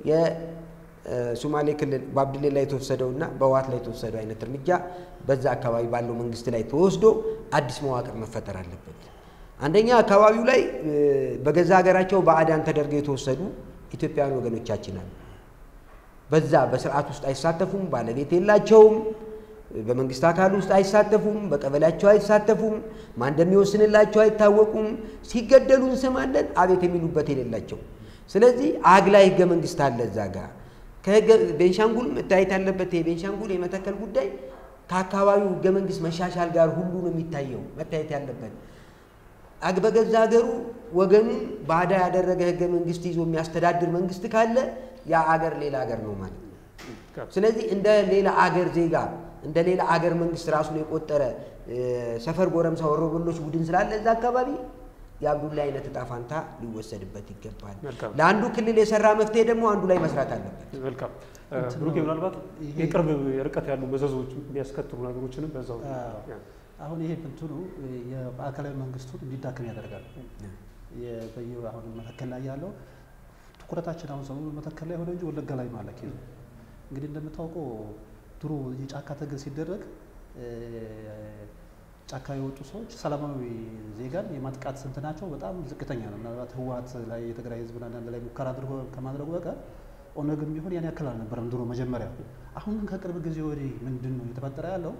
Speaker 1: የሶማሌ ክልል በአብድሌ ላይ የተወሰደውና በህወሓት ላይ የተወሰደው አይነት እርምጃ በዛ አካባቢ ባለው መንግስት ላይ ተወስዶ አዲስ መዋቅር መፈጠር አለበት። አንደኛ አካባቢው ላይ እ፣ በገዛ ሀገራቸው ባዕዳን ተደርገው የተወሰዱ ኢትዮጵያውያን ወገኖቻችን አሉ። በዛ በስርዓት ውስጥ አይሳተፉም፣ ባለቤት የላቸውም፣ በመንግስት አካል ውስጥ አይሳተፉም፣ በቀበሌያቸው አይሳተፉም፣ ማን እንደሚወስንላቸው አይታወቁም። ሲገደሉ እንሰማለን፣ አቤት የሚሉበት የሌላቸው። ስለዚህ አግላይ ህገ መንግስት አለ እዛ ጋር ከህገ ቤንሻንጉል መታየት ያለበት የቤንሻንጉል የመተከል ጉዳይ ከአካባቢው ህገ መንግስት መሻሻል ጋር ሁሉ ነው የሚታየው መታየት ያለበት። አግ- በገዛ ሀገሩ ወገኑን ባዳ ያደረገ ህገ መንግስት ይዞ የሚያስተዳድር መንግስት ካለ ያ አገር ሌላ አገር ነው ማለት ነው። ስለዚህ እንደ ሌላ አገር ዜጋ እንደ ሌላ አገር መንግስት ራሱን የቆጠረ እ፣ ሰፈር ጎረምሳ ወሮበሎች ቡድን ስላለ እዛ አካባቢ የአብዱላ አይነት እጣ ፋንታ ሊወሰድበት ይገባል።
Speaker 3: መልካም።
Speaker 1: ለአንዱ ክልል የሰራ መፍትሄ ደግሞ አንዱ ላይ መስራት አለበት።
Speaker 3: መልካም እ፣
Speaker 2: እንትን
Speaker 3: ብሩኬ
Speaker 2: ነው።
Speaker 3: ምናልባት
Speaker 2: ይሄ-
Speaker 3: የቅርብ ርቀት ያሉ መዘዞች የሚያስከትሉ ነገሮችንም በዛው
Speaker 2: አዎ።
Speaker 3: ያ።
Speaker 2: አሁን ይሄ እንትኑ የማዕከላዊ መንግስቱን እንዲዳክም ያደርጋል። የ- በየ- አሁን መተከል ላይ ያለው ትኩረታችን አሁን ሰሞኑን መተከል ላይ ሆነ እንጂ ወለጋ ላይ ነው አለ ኬዙ። እንግዲህ እንደምታውቀው ድሮ የጫካ ትግል ሲደረግ እ፣ ጫካ የወጡ ሰዎች ሰላማዊ ዜጋን የማጥቃት ስንትናቸው በጣም ዝቅተኛ ነው። ምናልባት ህወሓት ላይ የትግራይ ህዝብን አንዳንድ ላይ ሙከራ አድርጎ ከማድረጉ በቀር ኦነግም ቢሆን ያን ያክል አልነበረም ድሮ መጀመሪያ። አሁን ግን ከቅርብ ጊዜ ወዲህ ምንድን ነው የተፈጠረ ያለው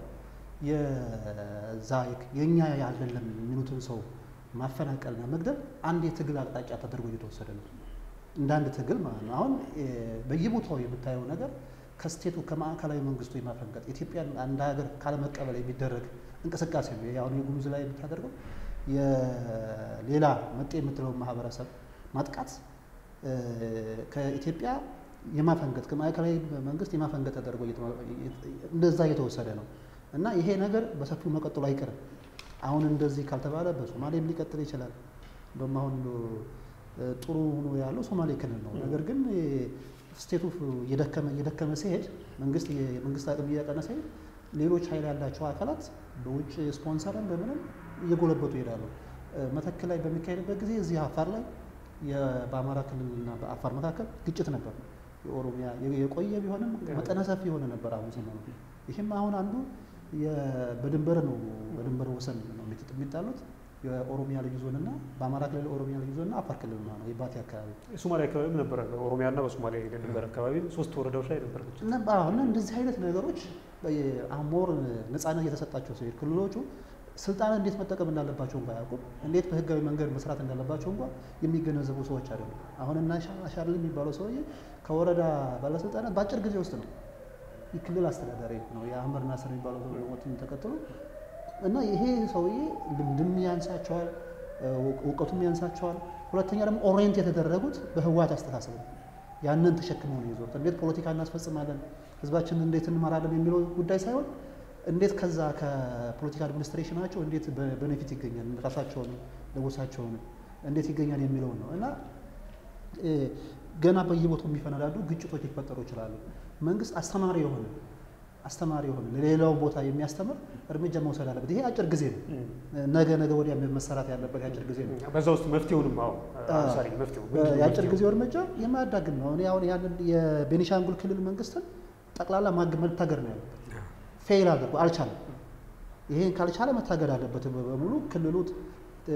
Speaker 2: የዛ የእኛ አይደለም የሚሉትን ሰው ማፈናቀልና መግደል አንድ የትግል አቅጣጫ ተደርጎ እየተወሰደ ነው። እንደ አንድ ትግል ማለት ነው። አሁን እ፣ በየቦታው የምታየው ነገር ከስቴቱ ከማዕከላዊ መንግስቱ የማፈንቀጥ ኢትዮጵያን አንድ ሀገር ካለመቀበል የሚደረግ እንቅስቃሴ ነው። ይሄ አሁን የጉሙዝ ላይ የምታደርገው የሌላ መጤ የምትለውን ማህበረሰብ ማጥቃት እ፣ ከኢትዮጵያ የማፈንገጥ ከማዕከላዊ መንግስት የማፈንገጥ ተደርጎ እየተማ- እንደዛ እየተወሰደ ነው እና ይሄ ነገር በሰፊው መቀጠሉ አይቀርም። አሁን እንደዚህ ካልተባለ በሶማሌም ሊቀጥል ይችላል። እንደውም አሁን እ፣ ጥሩ ሆኖ ያለው ሶማሌ ክልል ነው። ነገር ግን እ፣ ስቴቱ እየደከመ እየደከመ ሲሄድ መንግስት የመንግስት አቅም እያቀነሰ ሲሄድ ሌሎች ኃይል ያላቸው አካላት በውጭ ስፖንሰርም በምንም እየጎለበቱ ይሄዳሉ። እ፣ መተከል ላይ በሚካሄድበት ጊዜ እዚህ አፋር ላይ የ- በአማራ ክልልና በአፋር መካከል ግጭት ነበር። የኦሮሚያ የ- የቆየ ቢሆንም መጠነ ሰፊ የሆነ ነበር። አሁን ሰሞኑ ይህም አሁን አንዱ የ- በድንበር ነው በድንበር ወሰን ነው የሚጥ- የሚጣሉት የኦሮሚያ ልዩ ዞንና በአማራ ክልል ኦሮሚያ ልዩ ዞንና አፋር ክልል ነው የባቲ አካባቢ
Speaker 3: የሶማሊያ አካባቢም ነበረ። በኦሮሚያና በሶማሊያ ድንበር አካባቢ ሶስት ወረዳዎች ላይ ነበር ግጭት።
Speaker 2: እና አሁን እንደዚህ አይነት ነገሮች በየ- አሁን ሞር ነፃነት እየተሰጣቸው ሲሄድ ክልሎቹ ስልጣን እንዴት መጠቀም እንዳለባቸው እንኳ አያውቁም። እንዴት በህጋዊ መንገድ መስራት እንዳለባቸው እንኳ የሚገነዘቡ ሰዎች አይደሉም። አሁን እና አሻርል የሚባለው ሰውዬ ከወረዳ ባለስልጣናት በአጭር ጊዜ ውስጥ ነው የክልል አስተዳዳሪ ነው። የአህመድ ናስር የሚባለው ሰው ሞትን ተከትሎ እና ይሄ ሰውዬ ልምድም ያንሳቸዋል፣ እውቀቱም ያንሳቸዋል። ሁለተኛ ደግሞ ኦሪየንት የተደረጉት በህወሓት አስተሳሰብ ነው። ያንን ተሸክመው ነው ይዞት እንዴት ፖለቲካ እናስፈጽማለን፣ ህዝባችንን እንዴት እንመራለን የሚለው ጉዳይ ሳይሆን እንዴት ከዛ ከፖለቲካ አድሚኒስትሬሽናቸው እንዴት በቤኔፊት ይገኛል ራሳቸውን ለጎሳቸውን እንዴት ይገኛል የሚለውን ነው እና ገና በየቦታው የሚፈነዳዱ ግጭቶች ሊፈጠሩ ይችላሉ። መንግስት አስተማሪ የሆነ አስተማሪ የሆነ ለሌላው ቦታ የሚያስተምር እርምጃ መውሰድ አለበት። ይሄ አጭር ጊዜ ነው። ነገ ነገ ወዲያ መሰራት ያለበት የአጭር ጊዜ ነው።
Speaker 3: በዛ ውስጥ መፍትሄውንም አዎ አሳሪ መፍትሄው ምንድን ነው
Speaker 2: የአጭር
Speaker 3: መፍትሄው?
Speaker 2: ጊዜው እርምጃ የማያዳግም ነው። እኔ አሁን ያንን የቤኒሻንጉል ክልል መንግስትን ጠቅላላ ማግ መታገር ነው ያለበት። ፌል አድርጎ አልቻለም። ይሄን ካልቻለ መታገድ አለበት በሙሉ ክልሉ እ፣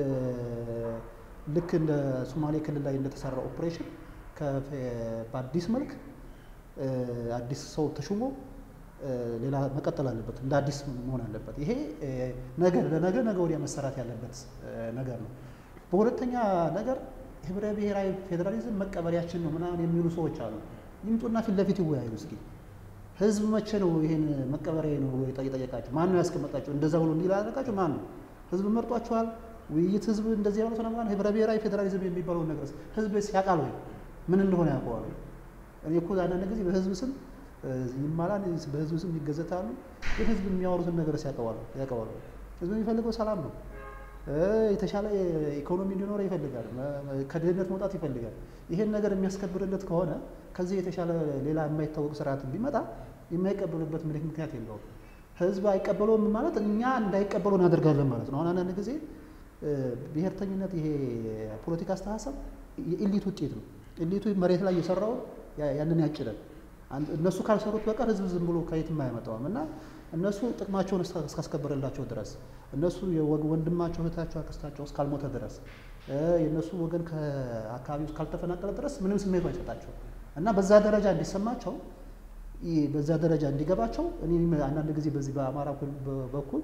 Speaker 2: ልክ እንደ ሶማሌ ክልል ላይ እንደተሰራ ኦፕሬሽን ከ- በአዲስ መልክ እ፣ አዲስ ሰው ተሹሞ እ፣ ሌላ መቀጠል አለበት። እንደ አዲስ መሆን አለበት። ይሄ እ፣ ነገ ለነገ ነገ ወዲያ መሰራት ያለበት እ፣ ነገር ነው። በሁለተኛ ነገር ህብረ ብሔራዊ ፌዴራሊዝም መቀበሪያችን ነው ምናምን የሚሉ ሰዎች አሉ። ይምጡና ፊት ለፊት ይወያዩ እስኪ። ህዝብ መቼ ነው ይሄን መቀበሪያ ነው ብሎ የጠየቃቸው? ማን ነው ያስቀመጣቸው? እንደዛ ብሎ እንዲል ያደረጋቸው ማን ነው? ህዝብ መርጧቸዋል? ውይይት ህዝብ እንደዚህ ያሉት ነው ማለት ህብረ ብሔራዊ ፌዴራሊዝም የሚባለውን ነገር ህዝብ ያውቃል ወይ? ምን እንደሆነ ያውቀዋል ወይ? እኔ እኮ አንዳንድ ጊዜ በህዝብ ስም እ፣ ይማላል፣ በህዝብ ስም ይገዘታሉ። ግን ህዝብ የሚያወሩትን ነገር ያውቀዋል ያውቀዋል ወይ? ህዝብ የሚፈልገው ሰላም ነው። እ፣ የተሻለ ኢኮኖሚ እንዲኖረ ይፈልጋል። መ- መ- ከድህነት መውጣት ይፈልጋል። ይሄን ነገር የሚያስከብርለት ከሆነ ከዚህ የተሻለ ሌላ የማይታወቅ ስርዓት ቢመጣ የማይቀበሉበት ምንም ምክንያት የለውም። ህዝብ አይቀበለውም ማለት እኛ እንዳይቀበሉ እናደርጋለን ማለት ነው። አሁን አንዳንድ ጊዜ እ፣ ብሔርተኝነት ይሄ ፖለቲካ አስተሳሰብ የኢሊት ውጤት ነው። ኢሊቱ መሬት ላይ የሰራውን ያ- ያንን ያጭዳል። አንድ- እነሱ ካልሰሩት በቀር ህዝብ ዝም ብሎ ከየትም አይመጣውም እና እነሱ ጥቅማቸውን እስካ- እስካስከበረላቸው ድረስ እነሱ የወግ- ወንድማቸው እህታቸው አክስታቸው እስካልሞተ ድረስ እ፣ የእነሱ ወገን ከአካባቢው እስካልተፈናቀለ ድረስ ምንም ስሜቱ አይሰጣቸው እና በዛ ደረጃ እንዲሰማቸው ይህ በዛ ደረጃ እንዲገባቸው እኔ አንዳንድ ጊዜ በዚህ በአማራ ኩል- በ- በኩል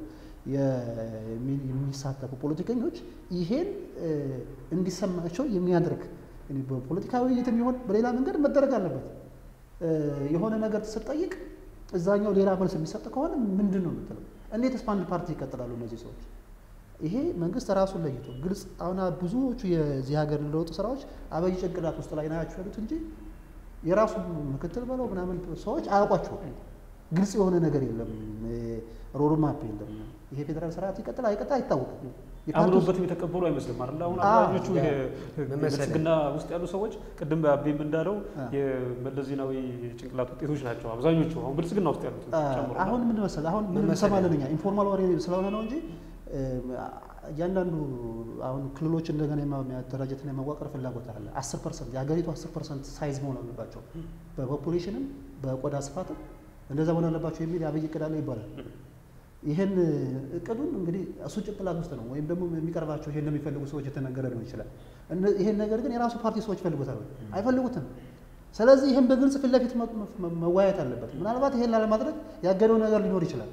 Speaker 2: የሚ- የሚሳተፉ ፖለቲከኞች ይሄን እ፣ እንዲሰማቸው የሚያደርግ እኔ በፖለቲካዊ ውይይት የሚሆን በሌላ መንገድ መደረግ አለበት። እ፣ የሆነ ነገር ስትጠይቅ እዛኛው ሌላ መልስ የሚሰጥ ከሆነ ምንድን ነው የምትለው? እንዴትስ በአንድ ፓርቲ ይቀጥላሉ እነዚህ ሰዎች? ይሄ መንግስት ራሱን ለይቶ ግልጽ አሁን ብዙዎቹ የዚህ ሀገር ለውጥ ስራዎች አበይ ጭንቅላት ውስጥ ላይ ናቸው ያሉት እንጂ የራሱ ምክትል በለው ምናምን ሰዎች አያውቋቸውም። ግልጽ የሆነ ነገር የለም፣ ሮድማፕ የለም። ይሄ ፌዴራል ስርዓት ይቀጥል አይቀጥል አይታወቅም። የፓርቲ ውስጥ-
Speaker 3: አምኖበትም የተቀበሉ አይመስልም አይደል? አሁን
Speaker 2: አዎ፣
Speaker 3: አብዛኞቹ
Speaker 1: ያ
Speaker 3: ይሄ
Speaker 1: ምን መሰለህ?
Speaker 3: ብልጽግና ውስጥ ያሉ ሰዎች ቅድም አቤም እንዳለው
Speaker 2: አ።
Speaker 3: የመለስ ዜናዊ ጭንቅላት ውጤቶች ናቸው አብዛኞቹ አሁን ብልጽግና ውስጥ ያሉት ጨምሮ
Speaker 2: አሁን ምን መሰለህ አሁን ምን
Speaker 1: ምን መሰለህ?
Speaker 2: እንሰማለን እኛ ኢንፎርማል ወሬ ስለሆነ ነው እንጂ እ፣ እያንዳንዱ አሁን ክልሎች እንደገና የማ- የማደራጀትና የማዋቀር ፍላጎት አለ። አስር ፐርሰንት የሀገሪቱ አስር ፐርሰንት ሳይዝ መሆን አለባቸው በፖፑሌሽንም በቆዳ ስፋትም እንደዛ መሆን አለባቸው የሚል የአብይ እቅድ አለ ይባላል። ይህን እቅዱን እንግዲህ እሱ ጭንቅላት ውስጥ ነው ወይም ደግሞ የሚቀርባቸው ይሄን ለሚፈልጉ ሰዎች የተነገረ ሊሆን ይችላል። እነ- ይሄን ነገር ግን የራሱ ፓርቲ ሰዎች ይፈልጉታል ወይ? አይፈልጉትም። ስለዚህ ይህን በግልጽ ፊት ለፊት መ- መ- መወያየት አለበት። ምናልባት ይሄን ላለማድረግ ያገደው ነገር ሊኖር ይችላል።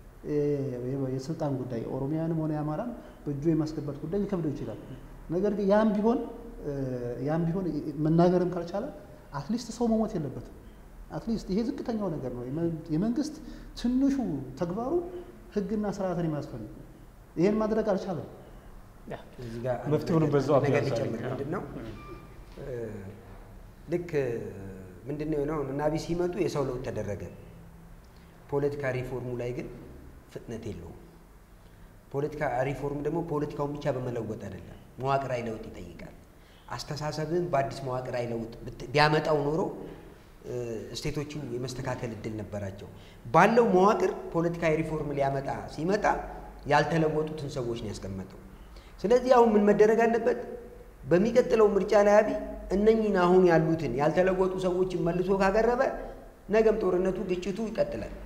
Speaker 2: የ- የስልጣን ጉዳይ ኦሮሚያንም ሆነ የአማራን በእጁ የማስገባት ጉዳይ ሊከብደው ይችላል። ነገር ግን ያም ቢሆን እ፣ ያም ቢሆን መናገርም ካልቻለ አትሊስት ሰው መሞት የለበትም። አትሊስት ይሄ ዝቅተኛው ነገር ነው። የመ- የመንግስት ትንሹ ተግባሩ ህግና ስርዓትን የማስፈልግ ነው። ይሄን ማድረግ አልቻለም።
Speaker 1: እዚህ ጋር አንድ
Speaker 3: መፍትሄውንም
Speaker 1: ነገር-
Speaker 3: በዛው
Speaker 1: ነገር
Speaker 3: አብያዛልኝ።
Speaker 1: ሊጨምር ምንድን ነው እ፣ ልክ ምንድን ነው የሆነው እና አብይ ሲመጡ የሰው ለውጥ ተደረገ። ፖለቲካ ሪፎርሙ ላይ ግን ፍጥነት የለውም። ፖለቲካ ሪፎርም ደግሞ ፖለቲካውን ብቻ በመለወጥ አይደለም፣ መዋቅራዊ ለውጥ ይጠይቃል። አስተሳሰብን በአዲስ መዋቅራዊ ለውጥ ብት- ቢያመጣው ኖሮ እ፣ ስቴቶቹ የመስተካከል እድል ነበራቸው። ባለው መዋቅር ፖለቲካዊ ሪፎርም ሊያመጣ ሲመጣ ያልተለወጡትን ሰዎች ነው ያስቀመጠው። ስለዚህ አሁን ምን መደረግ አለበት? በሚቀጥለው ምርጫ ላይ አብይ እነኝህን አሁን ያሉትን ያልተለወጡ ሰዎችን መልሶ ካቀረበ ነገም ጦርነቱ፣ ግጭቱ ይቀጥላል።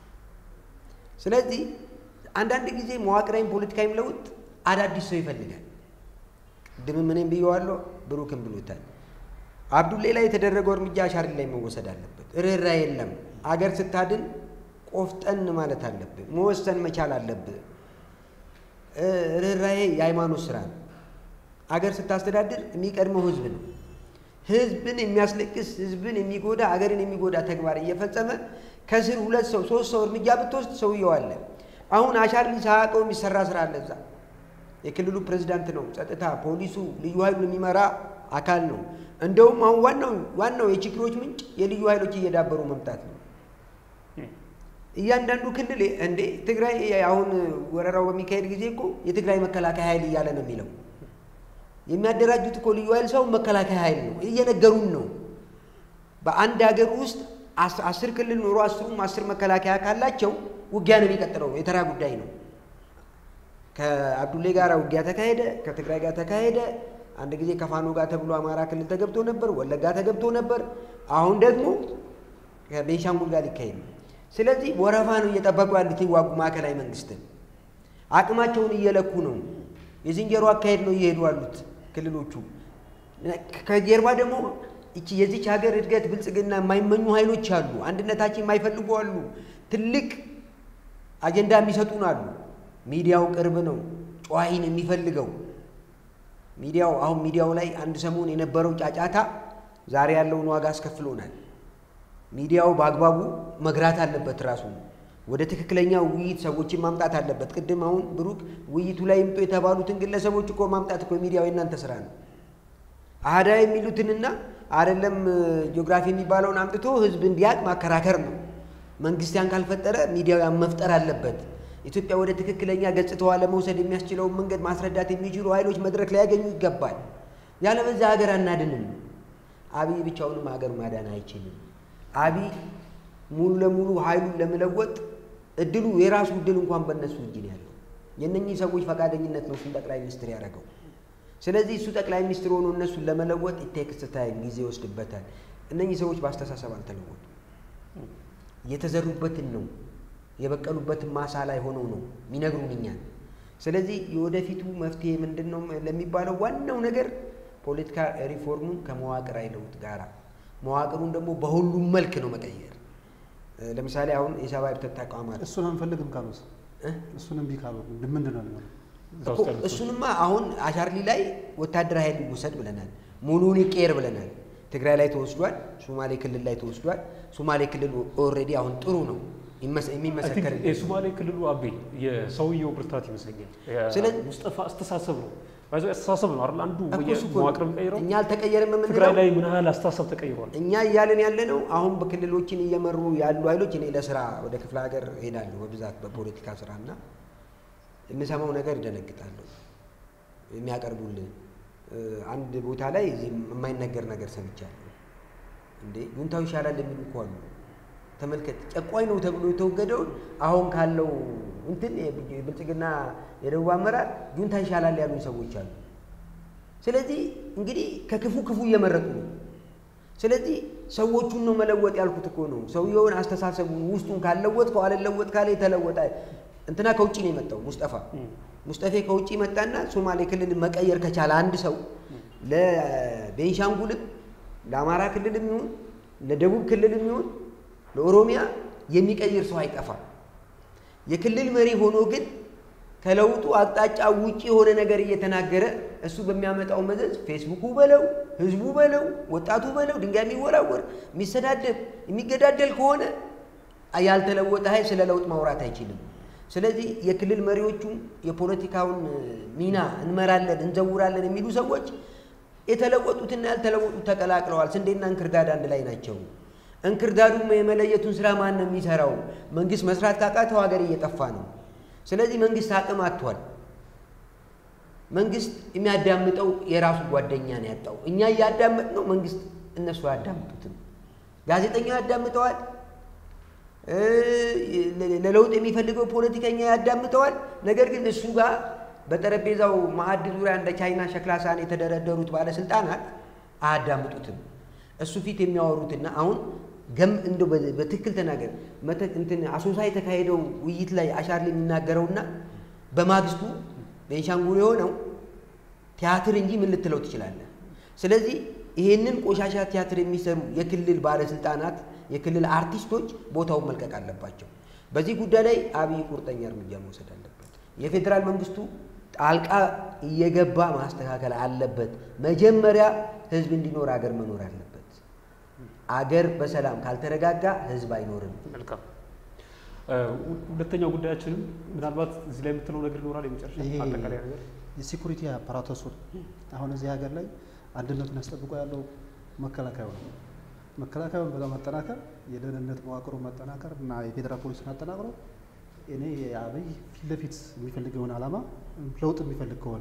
Speaker 1: ስለዚህ አንዳንድ ጊዜ መዋቅራዊም ፖለቲካዊም ለውጥ አዳዲስ ሰው ይፈልጋል። ቅድምም እኔም ብየዋለሁ፣ ብሩክም ብሎታል። አብዱሌ ላይ የተደረገው እርምጃ አሻሪ ላይ መወሰድ አለበት። ርኅራ የለም። አገር ስታድን ቆፍጠን ማለት አለብህ። መወሰን መቻል አለብህ። እ፣ ርኅራኄ የሃይማኖት ስራ ነው። አገር ስታስተዳድር የሚቀድመው ህዝብ ነው። ህዝብን የሚያስለቅስ ህዝብን የሚጎዳ አገርን የሚጎዳ ተግባር እየፈጸመ ከስር ሁለት ሰው ሶስት ሰው እርምጃ ብትወስድ ሰውየው አለ። አሁን አሻርሊ ሳያውቀው የሚሰራ ስራ አለ እዛ። የክልሉ ፕሬዚዳንት ነው፣ ጸጥታ፣ ፖሊሱ፣ ልዩ ኃይሉን የሚመራ አካል ነው። እንደውም አሁን ዋናው ዋናው የችግሮች ምንጭ የልዩ ኃይሎች እየዳበሩ መምጣት ነው። እያንዳንዱ ክልል እንዴ ትግራይ አሁን ወረራው በሚካሄድ ጊዜ እኮ የትግራይ መከላከያ ኃይል እያለ ነው የሚለው። የሚያደራጁት እኮ ልዩ ኃይል ሰው መከላከያ ኃይል ነው፣ እየነገሩን ነው። በአንድ ሀገር ውስጥ አስር ክልል ኖሮ አስሩም አስር መከላከያ ካላቸው ውጊያ ነው የሚቀጥለው፣ የተራ ጉዳይ ነው። ከአብዱሌ ጋር ውጊያ ተካሄደ፣ ከትግራይ ጋር ተካሄደ። አንድ ጊዜ ከፋኖ ጋር ተብሎ አማራ ክልል ተገብቶ ነበር፣ ወለጋ ተገብቶ ነበር። አሁን ደግሞ ከቤንሻንጉል ጋር ሊካሄድ ነው። ስለዚህ ወረፋ ነው እየጠበቁ ያሉት ይዋጉ ማዕከላዊ መንግስትን አቅማቸውን እየለኩ ነው። የዝንጀሮ አካሄድ ነው እየሄዱ ያሉት ክልሎቹ። ከጀርባ ደግሞ እቺ የዚች ሀገር እድገት ብልጽግና የማይመኙ ኃይሎች አሉ። አንድነታችን የማይፈልጉ አሉ። ትልቅ አጀንዳ የሚሰጡን አሉ። ሚዲያው ቅርብ ነው ጨዋሂን የሚፈልገው ሚዲያው አሁን ሚዲያው ላይ አንድ ሰሞን የነበረው ጫጫታ ዛሬ ያለውን ዋጋ አስከፍሎናል። ሚዲያው በአግባቡ መግራት አለበት። ራሱ ወደ ትክክለኛ ውይይት ሰዎችን ማምጣት አለበት። ቅድም አሁን ብሩክ ውይይቱ ላይ ይምጡ የተባሉትን ግለሰቦች እኮ ማምጣት እኮ ሚዲያው የእናንተ ስራ ነው። አህዳ የሚሉትንና አይደለም ጂኦግራፊ የሚባለውን አምጥቶ ህዝብ እንዲያውቅ ማከራከር ነው። መንግስት ያን ካልፈጠረ ሚዲያው ያን መፍጠር አለበት። ኢትዮጵያ ወደ ትክክለኛ ገጽታዋ ለመውሰድ የሚያስችለውን መንገድ ማስረዳት የሚችሉ ኃይሎች መድረክ ላይ ያገኙ ይገባል። ያለበዛ ሀገር አናድንም። አብይ ብቻውንም ሀገር ማዳን አይችልም። አብይ ሙሉ ለሙሉ ኃይሉን ለመለወጥ እድሉ የራሱ እድል እንኳን በእነሱ እጅ ነው ያለው። የእነኚህ ሰዎች ፈቃደኝነት ነው እሱን ጠቅላይ ሚኒስትር ያደረገው። ስለዚህ እሱ ጠቅላይ ሚኒስትር ሆኖ እነሱን ለመለወጥ ኢቴክስ ታይም ጊዜ ይወስድበታል። እነኚህ ሰዎች በአስተሳሰብ አልተለወጡ የተዘሩበትን ነው የበቀሉበትን ማሳ ላይ ሆነው ነው የሚነግሩን እኛን። ስለዚህ የወደፊቱ መፍትሄ ምንድን ነው ለሚባለው ዋናው ነገር ፖለቲካ ሪፎርሙን ከመዋቅራዊ ለውጥ ጋራ መዋቅሩን ደግሞ በሁሉም መልክ ነው መቀየር። ለምሳሌ አሁን የሰብአዊ መብት ተቋማት
Speaker 2: እሱን አንፈልግም ካሉት እሱን እምቢ ካሉ ምንድን ነው የሚሆነው?
Speaker 1: እኮ እሱንማ አሁን አሻርሊ ላይ ወታደራዊ ኃይል ይወሰድ ብለናል። ሙሉውን ይቀየር ብለናል። ትግራይ ላይ ተወስዷል። ሶማሌ ክልል ላይ ተወስዷል። ሶማሌ ክልል ኦልሬዲ አሁን ጥሩ ነው የሚመሰከር
Speaker 3: የሶማሌ ክልሉ አቤ የሰውየው ብርታት ይመስለኛል።
Speaker 1: ስለዚህ-
Speaker 3: ሙስጠፋ አስተሳሰብ ነው ባይዞ አስተሳሰብ ነው አይደል? አንዱ
Speaker 1: እኮ እሱ እኮ
Speaker 3: መዋቅር
Speaker 1: ነው።
Speaker 3: የሚቀይረው
Speaker 1: እኛ አልተቀየረም
Speaker 3: ትግራይ
Speaker 1: የምንለው
Speaker 3: ላይ ምን ያህል አስተሳሰብ ተቀይሯል?
Speaker 1: እኛ እያለን ያለ ነው። አሁን በክልሎችን እየመሩ ያሉ ኃይሎች እኔ ለስራ ወደ ክፍለ ሀገር ሄዳለሁ በብዛት በፖለቲካ ስራ እና የምሰማው ነገር ይደነግጣለሁ። የሚያቀርቡልን እ፣ አንድ ቦታ ላይ እዚህ የማይነገር ነገር ሰምቻለሁ። እንዴ ጁንታው ይሻላል የሚሉ እኮ አሉ። ተመልከት፣ ጨቋኝ ነው ተብሎ የተወገደውን አሁን ካለው እንትን የብልጽግና የደቡብ አመራር ጁንታ ይሻላል ያሉኝ ሰዎች አሉ። ስለዚህ እንግዲህ ከክፉ ክፉ እየመረጡ ነው። ስለዚህ ሰዎቹን ነው መለወጥ ያልኩት እኮ ነው። ሰውየውን አስተሳሰቡን ውስጡን ካልለወጥከው አልለወጥ ካለ የተለወጠ እንትና ከውጭ ነው የመጣው ሙስጠፋ ሙስጠፌ ከውጭ መጣና ሶማሌ ክልል መቀየር ከቻለ አንድ ሰው ለቤንሻንጉልም ለአማራ ክልልም ይሁን ለደቡብ ክልልም ይሁን ለኦሮሚያ የሚቀይር ሰው አይጠፋም። የክልል መሪ ሆኖ ግን ከለውጡ አቅጣጫ ውጪ የሆነ ነገር እየተናገረ እሱ በሚያመጣው መዘዝ ፌስቡኩ በለው ህዝቡ በለው ወጣቱ በለው ድንጋይ የሚወራወር የሚሰዳደብ የሚገዳደል ከሆነ ያልተለወጠ ኃይል ስለ ለውጥ ማውራት አይችልም። ስለዚህ የክልል መሪዎቹም የፖለቲካውን ሚና እንመራለን እንዘውራለን የሚሉ ሰዎች የተለወጡትና ያልተለወጡት ተቀላቅለዋል። ስንዴና እንክርዳድ አንድ ላይ ናቸው። እንክርዳዱም የመለየቱን ስራ ማን ነው የሚሰራው? መንግስት መስራት ካቃተው ሀገር እየጠፋ ነው። ስለዚህ መንግስት አቅም አጥቷል። መንግስት የሚያዳምጠው የራሱ ጓደኛ ነው ያጣው። እኛ እያዳመጥ ነው፣ መንግስት እነሱ አያዳምጡትም። ጋዜጠኛው ያዳምጠዋል፣ እ፣ ለለውጥ የሚፈልገው ፖለቲከኛ ያዳምጠዋል። ነገር ግን እሱ ጋር በጠረጴዛው ማዕድ ዙሪያ እንደ ቻይና ሸክላ ሳህን የተደረደሩት ባለስልጣናት አያዳምጡትም። እሱ ፊት የሚያወሩትና አሁን ገም እንደው በ- በትክክል ተናገር መተ- እንትን አሶሳ የተካሄደው ውይይት ላይ አሻርሊ የሚናገረውና በማግስቱ ቤንሻንጉል የሆነው ቲያትር እንጂ ምን ልትለው ትችላለህ? ስለዚህ ይሄንን ቆሻሻ ቲያትር የሚሰሩ የክልል ባለስልጣናት፣ የክልል አርቲስቶች ቦታውን መልቀቅ አለባቸው። በዚህ ጉዳይ ላይ አብይ ቁርጠኛ እርምጃ መውሰድ አለበት። የፌዴራል መንግስቱ ጣልቃ እየገባ ማስተካከል አለበት። መጀመሪያ ህዝብ እንዲኖር አገር መኖር አለበት። አገር በሰላም ካልተረጋጋ ህዝብ አይኖርም።
Speaker 3: መልካም ሁለተኛው ጉዳያችንም ምናልባት እዚህ ላይ የምትለው ነገር ይኖራል። የመጨረሻ
Speaker 2: ይሄ
Speaker 3: አጠቃላይ ነገር
Speaker 2: የሴኩሪቲ አፓራተሱን አሁን እዚህ ሀገር ላይ አንድነቱን ያስጠብቆ ያለው መከላከያው ነው። መከላከያውን በማጠናከር የደህንነት መዋቅሩን ማጠናከር እና የፌዴራል ፖሊስን አጠናክሮ እኔ አብይ ፊት ለፊት የሚፈልግ የሆነ ዓላማ ለውጥ የሚፈልግ ከሆነ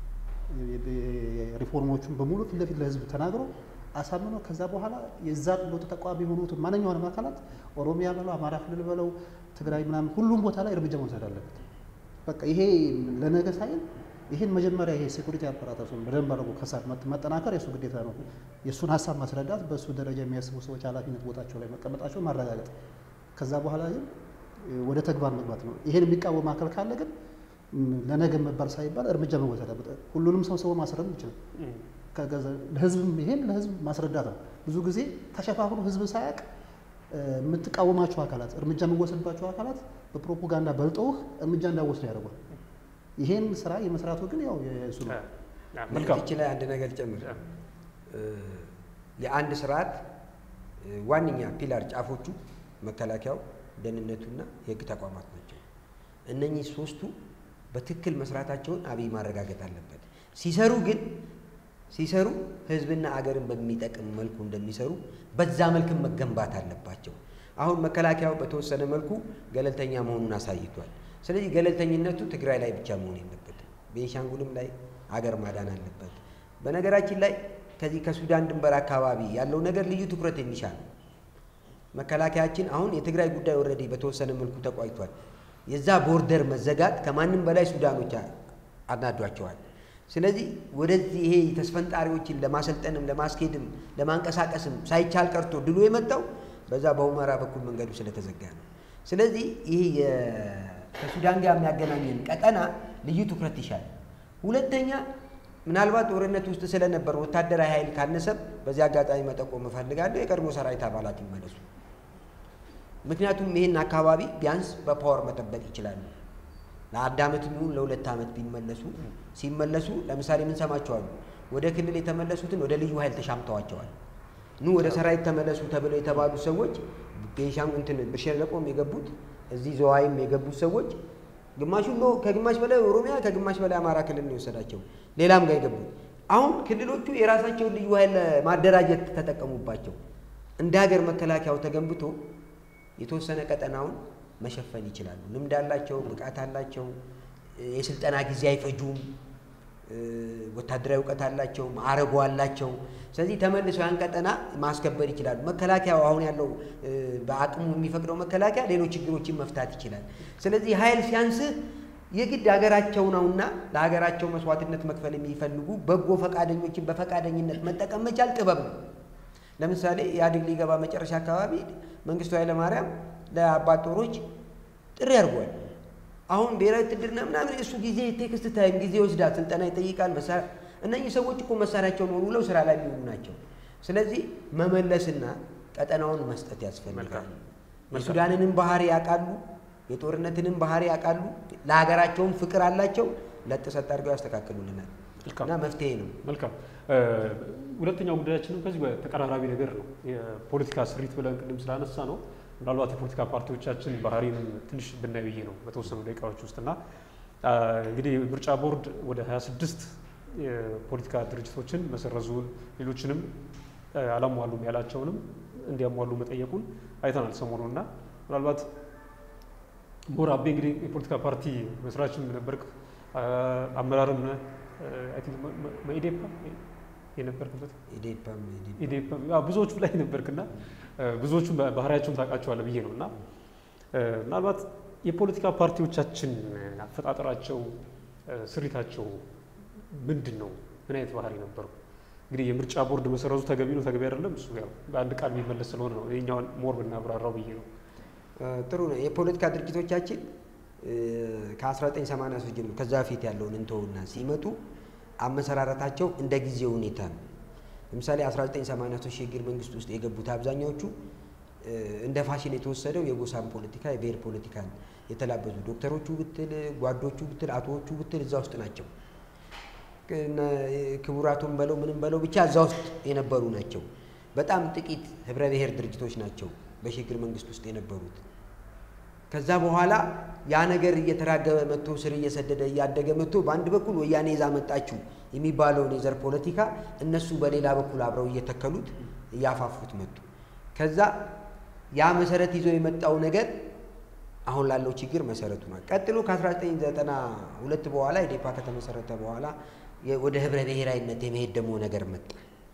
Speaker 2: ሪፎርሞቹን በሙሉ ፊት ለፊት ለህዝብ ተናግሮ አሳምኖ ከዛ በኋላ የዛ ለውጥ ተቋሚ የሆኑትን ማንኛውንም አካላት ኦሮሚያ በለው አማራ ክልል በለው ትግራይ ምናምን ሁሉም ቦታ ላይ እርምጃ መውሰድ አለበት። በቃ ይሄ ለነገ ሳይል ይህን መጀመሪያ ይሄ ሴኩሪቲ አፓራታሱን በደንብ አድርጎ ከሳት ማጠናከር የእሱ ግዴታ ነው። የእሱን ሀሳብ ማስረዳት፣ በእሱ ደረጃ የሚያስቡ ሰዎች ኃላፊነት ቦታቸው ላይ መቀመጣቸው ማረጋገጥ፣ ከዛ በኋላ ግን ወደ ተግባር መግባት ነው። ይሄን የሚቃወም አካል ካለ ግን ለነገ መባል ሳይባል እርምጃ መወሰድ አለበት። ሁሉንም ሰው ሰው ማስረድ ይችላል። ለህዝብም ይሄን ለህዝብ ማስረዳት ነው። ብዙ ጊዜ ተሸፋፍኖ ህዝብ ሳያውቅ የምትቃወማቸው አካላት እርምጃ የሚወሰድባቸው አካላት በፕሮፓጋንዳ በልጠውህ እርምጃ እንዳወስዱ ያደርጓል። ይሄን ስራ የመስራቱ ግን ያው የእሱ ነው።
Speaker 3: መልካም
Speaker 1: እቺ ላይ አንድ ነገር ጨምር። የአንድ ስርዓት ዋነኛ ፒላር ጫፎቹ መከላከያው፣ ደህንነቱና የህግ ተቋማት ናቸው። እነኚህ ሶስቱ በትክክል መስራታቸውን አብይ ማረጋገጥ አለበት። ሲሰሩ ግን ሲሰሩ ህዝብና አገርን በሚጠቅም መልኩ እንደሚሰሩ በዛ መልክም መገንባት አለባቸው። አሁን መከላከያው በተወሰነ መልኩ ገለልተኛ መሆኑን አሳይቷል። ስለዚህ ገለልተኝነቱ ትግራይ ላይ ብቻ መሆን የለበትም። ቤንሻንጉልም ላይ አገር ማዳን አለበት። በነገራችን ላይ ከዚህ ከሱዳን ድንበር አካባቢ ያለው ነገር ልዩ ትኩረት የሚሻ ነው። መከላከያችን አሁን የትግራይ ጉዳይ ኦልሬዲ በተወሰነ መልኩ ተቋጭቷል። የዛ ቦርደር መዘጋት ከማንም በላይ ሱዳኖች አናዷቸዋል። ስለዚህ ወደዚህ ይሄ ተስፈንጣሪዎችን ለማሰልጠንም ለማስኬድም ለማንቀሳቀስም ሳይቻል ቀርቶ ድሉ የመጣው በዛ በሁመራ በኩል መንገዱ ስለተዘጋ ነው። ስለዚህ ይሄ ከሱዳን ጋር የሚያገናኘን ቀጠና ልዩ ትኩረት ይሻል። ሁለተኛ ምናልባት ጦርነት ውስጥ ስለነበር ወታደራዊ ኃይል ካነሰም በዚህ አጋጣሚ መጠቆም እፈልጋለሁ፣ የቀድሞ ሰራዊት አባላት ይመለሱ። ምክንያቱም ይህን አካባቢ ቢያንስ በፓወር መጠበቅ ይችላሉ። ለአንድ ዓመት የሚሆን ለሁለት ዓመት ቢመለሱ ሲመለሱ ለምሳሌ ምን ሰማቸዋሉ? ወደ ክልል የተመለሱትን ወደ ልዩ ኃይል ተሻምተዋቸዋል። ኑ ወደ ሰራዊት ተመለሱ ተብለው የተባሉ ሰዎች ቤንሻንጉል እንትን ብር ሸለቆም የገቡት እዚህ ዘዋይም የገቡት ሰዎች ግማሹ ከግማሽ በላይ ኦሮሚያ ከግማሽ በላይ አማራ ክልል ነው የወሰዳቸው፣ ሌላም ጋር የገቡት። አሁን ክልሎቹ የራሳቸውን ልዩ ኃይል ማደራጀት ተጠቀሙባቸው። እንደ ሀገር መከላከያው ተገንብቶ የተወሰነ ቀጠናውን መሸፈን ይችላሉ። ልምድ አላቸው፣ ብቃት አላቸው፣ የስልጠና ጊዜ አይፈጁም፣ ወታደራዊ እውቀት አላቸው፣ ማዕረጉ አላቸው። ስለዚህ ተመልሰው ያን ቀጠና ማስከበር ይችላሉ። መከላከያው አሁን ያለው በአቅሙ የሚፈቅደው መከላከያ ሌሎች ችግሮችን መፍታት ይችላል። ስለዚህ ኃይል ሲያንስህ የግድ ሀገራቸው ነውና ለሀገራቸው መስዋዕትነት መክፈል የሚፈልጉ በጎ ፈቃደኞችን በፈቃደኝነት መጠቀም መቻል ጥበብ ነው። ለምሳሌ ኢህአዴግ ሊገባ መጨረሻ አካባቢ መንግስቱ ኃይለማርያም ለአባት ጦሮች ጥሪ አድርጓል። አሁን ብሔራዊ ውትድርና ምናምን እሱ ጊዜ ቴክስት ታይም ጊዜ ወስዳት ስልጠና ይጠይቃል። መሳሪያ እነኚህ ሰዎች እኮ መሳሪያቸውን ወልውለው ስራ ላይ የሚውሉ ናቸው። ስለዚህ መመለስና ቀጠናውን መስጠት ያስፈልጋል። የሱዳንንም ባህሪ ያውቃሉ፣ የጦርነትንም ባህሪ ያውቃሉ። ለሀገራቸውም ፍቅር አላቸው። ለጥሰት አድርገው ያስተካክሉልናል እና መፍትሄ ነው።
Speaker 3: መልካም። ሁለተኛው ጉዳያችንም ከዚህ ተቀራራቢ ነገር ነው። የፖለቲካ ስሪት ብለን ቅድም ስላነሳ ነው ምናልባት የፖለቲካ ፓርቲዎቻችን ባህሪንም ትንሽ ብናይ ብዬ ነው በተወሰኑ ደቂቃዎች ውስጥ እና እንግዲህ ምርጫ ቦርድ ወደ 26 የፖለቲካ ድርጅቶችን መሰረዙን ሌሎችንም አላሟሉም ያላቸውንም እንዲያሟሉ መጠየቁን አይተናል ሰሞኑ እና ምናልባት ሞር አቤ እንግዲህ የፖለቲካ ፓርቲ መስራችም ነበርክ አመራርም መኢዴፓ የነበርክበት ኢዴፓም ብዙዎቹ ላይ ነበርክና ብዙዎቹ ባህሪያቸውን ታውቃቸዋለህ ብዬ ነው እና ምናልባት የፖለቲካ ፓርቲዎቻችን አፈጣጠራቸው ስሪታቸው ምንድን ነው? ምን አይነት ባህሪ ነበሩ? እንግዲህ የምርጫ ቦርድ መሰረዙ ተገቢ ነው ተገቢ አይደለም፣ እሱ ያው በአንድ ቃል የሚመለስ ስለሆነ ነው ይኸኛውን ሞር ብናብራራው ብዬ ነው።
Speaker 1: ጥሩ ነው። የፖለቲካ ድርጅቶቻችን ከ1983 ጀምሮ ከዛ በፊት ያለውን እንተውና ሲመጡ አመሰራረታቸው እንደ ጊዜው ሁኔታ ነው። ለምሳሌ 1983 ሽግግር መንግስት ውስጥ የገቡት አብዛኛዎቹ እንደ ፋሽን የተወሰደው የጎሳን ፖለቲካ የብሔር ፖለቲካን የተላበሱ ዶክተሮቹ ብትል ጓዶቹ ብትል አቶዎቹ ብትል እዛ ውስጥ ናቸው። ክቡራቱን በለው ምንም በለው ብቻ እዛ ውስጥ የነበሩ ናቸው። በጣም ጥቂት ህብረ ብሔር ድርጅቶች ናቸው በሽግግር መንግስት ውስጥ የነበሩት። ከዛ በኋላ ያ ነገር እየተራገበ መጥቶ ስር እየሰደደ እያደገ መጥቶ በአንድ በኩል ወያኔ ይዛ መጣችው የሚባለውን የዘር ፖለቲካ እነሱ በሌላ በኩል አብረው እየተከሉት እያፋፉት መጡ። ከዛ ያ መሰረት ይዞ የመጣው ነገር አሁን ላለው ችግር መሰረቱ ነው። ቀጥሎ ከ1992 በኋላ ኢዴፓ ከተመሰረተ በኋላ ወደ ህብረ ብሔራዊነት የመሄድ ደግሞ ነገር መጣ።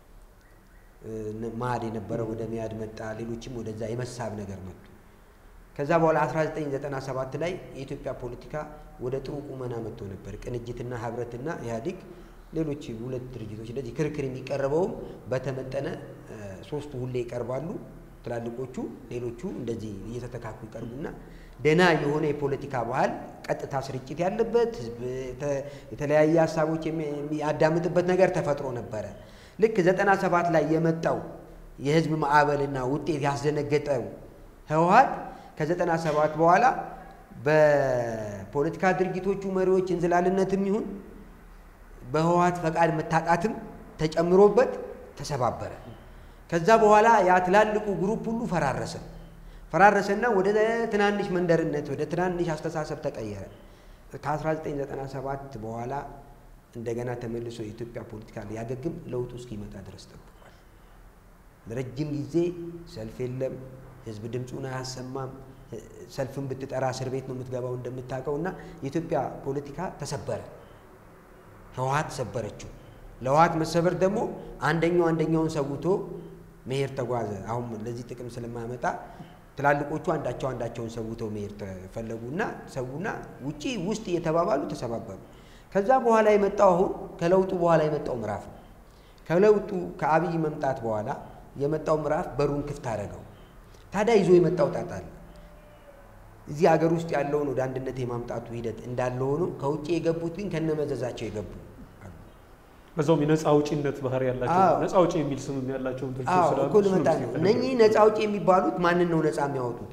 Speaker 1: ማድ የነበረ ወደ ሚያድ መጣ። ሌሎችም ወደዛ የመሳብ ነገር መጡ። ከዛ በኋላ 1997 ላይ የኢትዮጵያ ፖለቲካ ወደ ጥሩ ቁመና መጥቶ ነበር። ቅንጅትና ህብረትና ኢህአዴግ፣ ሌሎች ሁለት ድርጅቶች እንደዚህ ክርክር የሚቀርበውም በተመጠነ ሶስቱ ሁሌ ይቀርባሉ ትላልቆቹ፣ ሌሎቹ እንደዚህ እየተተካኩ ይቀርቡና ደና የሆነ የፖለቲካ ባህል ቀጥታ ስርጭት ያለበት ህዝብ የተለያየ ሀሳቦች የሚያዳምጥበት ነገር ተፈጥሮ ነበረ። ልክ 97 ላይ የመጣው የህዝብ ማዕበልና ውጤት ያስደነገጠው ህወሓት ከ97 በኋላ በፖለቲካ ድርጊቶቹ መሪዎች እንዝላልነትም ይሁን በህወሓት ፈቃድ መታጣትም ተጨምሮበት ተሰባበረ። ከዛ በኋላ ያ ትላልቁ ግሩፕ ሁሉ ፈራረሰ። ፈራረሰና ወደ ትናንሽ መንደርነት ወደ ትናንሽ አስተሳሰብ ተቀየረ። ከ1997 በኋላ እንደገና ተመልሶ የኢትዮጵያ ፖለቲካ ሊያገግም ለውጡ እስኪመጣ ድረስ ጠብቋል። ለረጅም ጊዜ ሰልፍ የለም፣ ህዝብ ድምፁን አያሰማም። ሰልፍን ብትጠራ እስር ቤት ነው የምትገባው እንደምታውቀው እና የኢትዮጵያ ፖለቲካ ተሰበረ። ህወሓት ሰበረችው። ለህወሓት መሰበር ደግሞ አንደኛው አንደኛውን ሰውቶ መሄድ ተጓዘ። አሁን ለዚህ ጥቅም ስለማያመጣ ትላልቆቹ አንዳቸው አንዳቸውን ሰውተው መሄድ ተፈለጉና ሰውና ውጪ ውስጥ እየተባባሉ ተሰባበሩ። ከዛ በኋላ የመጣው አሁን ከለውጡ በኋላ የመጣው ምዕራፍ ነው። ከለውጡ ከአብይ መምጣት በኋላ የመጣው ምዕራፍ በሩን ክፍት አደረገው። ታዲያ ይዞ የመጣው ጣጣ አለ። እዚህ ሀገር ውስጥ ያለውን ወደ አንድነት የማምጣቱ ሂደት እንዳለ ሆኖ ከውጭ የገቡት ግን ከነመዘዛቸው የገቡ
Speaker 3: በዛውም የነፃ አውጪነት ባህሪ ያላቸው ነፃ አውጪ የሚል ስምም ያላቸውን ድርጅቶች ስላሉ
Speaker 1: እኮ ልመጣ ነው። እነኚህ ነፃ አውጪ የሚባሉት ማንን ነው ነፃ የሚያወጡት?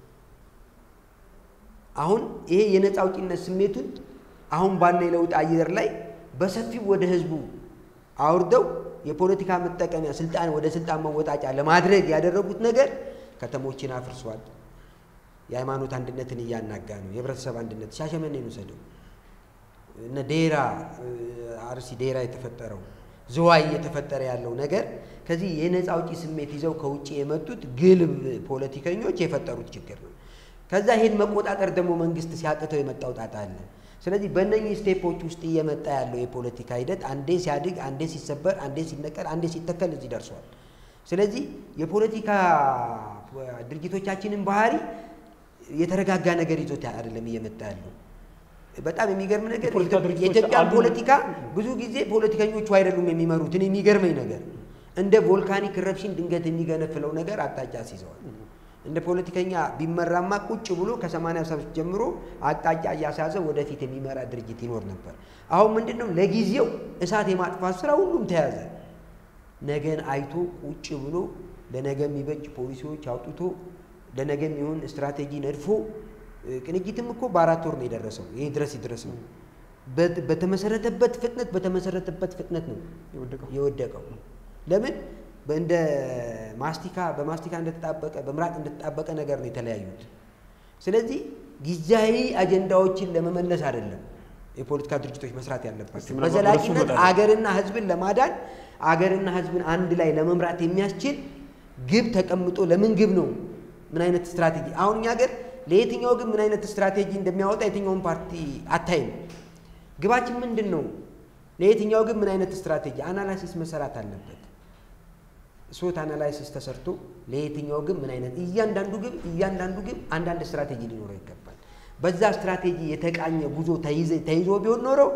Speaker 1: አሁን ይሄ የነፃ አውጪነት ስሜቱን አሁን ባለው የለውጥ አየር ላይ በሰፊው ወደ ህዝቡ አውርደው የፖለቲካ መጠቀሚያ ስልጣን ወደ ስልጣን መወጣጫ ለማድረግ ያደረጉት ነገር ከተሞችን አፍርሷል። የሃይማኖት አንድነትን እያናጋ ነው። የህብረተሰብ አንድነት ሻሸመኔን ውሰደው እነ ዴራ አርሲ ዴራ የተፈጠረው ዝዋይ እየተፈጠረ ያለው ነገር ከዚህ የነፃ አውጪ ስሜት ይዘው ከውጭ የመጡት ግልብ ፖለቲከኞች የፈጠሩት ችግር ነው። ከዛ ይሄን መቆጣጠር ደግሞ መንግስት ሲያቅተው የመጣው ጣጣ አለ። ስለዚህ በእነኚህ ስቴፖች ውስጥ እየመጣ ያለው የፖለቲካ ሂደት አንዴ ሲያድግ፣ አንዴ ሲሰበር፣ አንዴ ሲነቀል፣ አንዴ ሲተከል እዚህ ደርሷል። ስለዚህ የፖለቲካ ድርጅቶቻችንን ባህሪ የተረጋጋ ነገር ይዞት አይደለም እየመጣ ያለው። በጣም የሚገርም ነገር
Speaker 3: የፖለቲካ ድርጅቶች
Speaker 1: የኢትዮጵያን
Speaker 3: አሉ።
Speaker 1: ፖለቲካ ብዙ ጊዜ ፖለቲከኞቹ አይደሉም የሚመሩት። እኔ የሚገርመኝ ነገር እንደ ቮልካኒክ ረፕሽን ድንገት የሚገነፍለው ነገር አቅጣጫ ሲይዘዋል። እንደ ፖለቲከኛ ቢመራማ ቁጭ ብሎ ከሰማንያ ሰባት ጀምሮ አቅጣጫ እያስያዘ ወደፊት የሚመራ ድርጅት ይኖር ነበር። አሁን ምንድን ነው ለጊዜው እሳት የማጥፋት ስራ ሁሉም ተያዘ። ነገን አይቶ ቁጭ ብሎ ለነገ የሚበጅ ፖሊሲዎች አውጥቶ ለነገ የሚሆን ስትራቴጂ ነድፎ ቅንጅትም እኮ በአራት ወር ነው የደረሰው። ይህ ድረስ ይድረስ ነው በት- በተመሰረተበት ፍጥነት በተመሰረተበት ፍጥነት ነው
Speaker 3: የወደቀው
Speaker 1: የወደቀው። ለምን እንደ ማስቲካ በማስቲካ እንደተጣበቀ በምራቅ እንደተጣበቀ ነገር ነው የተለያዩት። ስለዚህ ጊዜያዊ አጀንዳዎችን ለመመለስ አይደለም የፖለቲካ ድርጅቶች መስራት
Speaker 3: እስቲ
Speaker 1: ያለባቸው።
Speaker 3: ምናልባት ወደ እሱ
Speaker 1: በዘላቂነት
Speaker 3: እመጣለሁ።
Speaker 1: አገርና ሕዝብን ለማዳን አገርና ሕዝብን አንድ ላይ ለመምራት የሚያስችል ግብ ተቀምጦ ለምን ግብ ነው ምን አይነት ስትራቴጂ አሁን እኛ ሀገር ለየትኛው ግብ ምን አይነት ስትራቴጂ እንደሚያወጣ የትኛውን ፓርቲ አታይም። ግባችን ምንድን ነው? ለየትኛው ግብ ምን አይነት ስትራቴጂ አናላሲስ መሰራት አለበት። ሶት አናላይሲስ ተሰርቶ ለየትኛው ግብ ምን አይነት እያንዳንዱ ግብ እያንዳንዱ ግብ አንዳንድ ስትራቴጂ ሊኖረው ይገባል። በዛ ስትራቴጂ የተቃኘ ጉዞ ተይዘ- ተይዞ ቢሆን ኖረው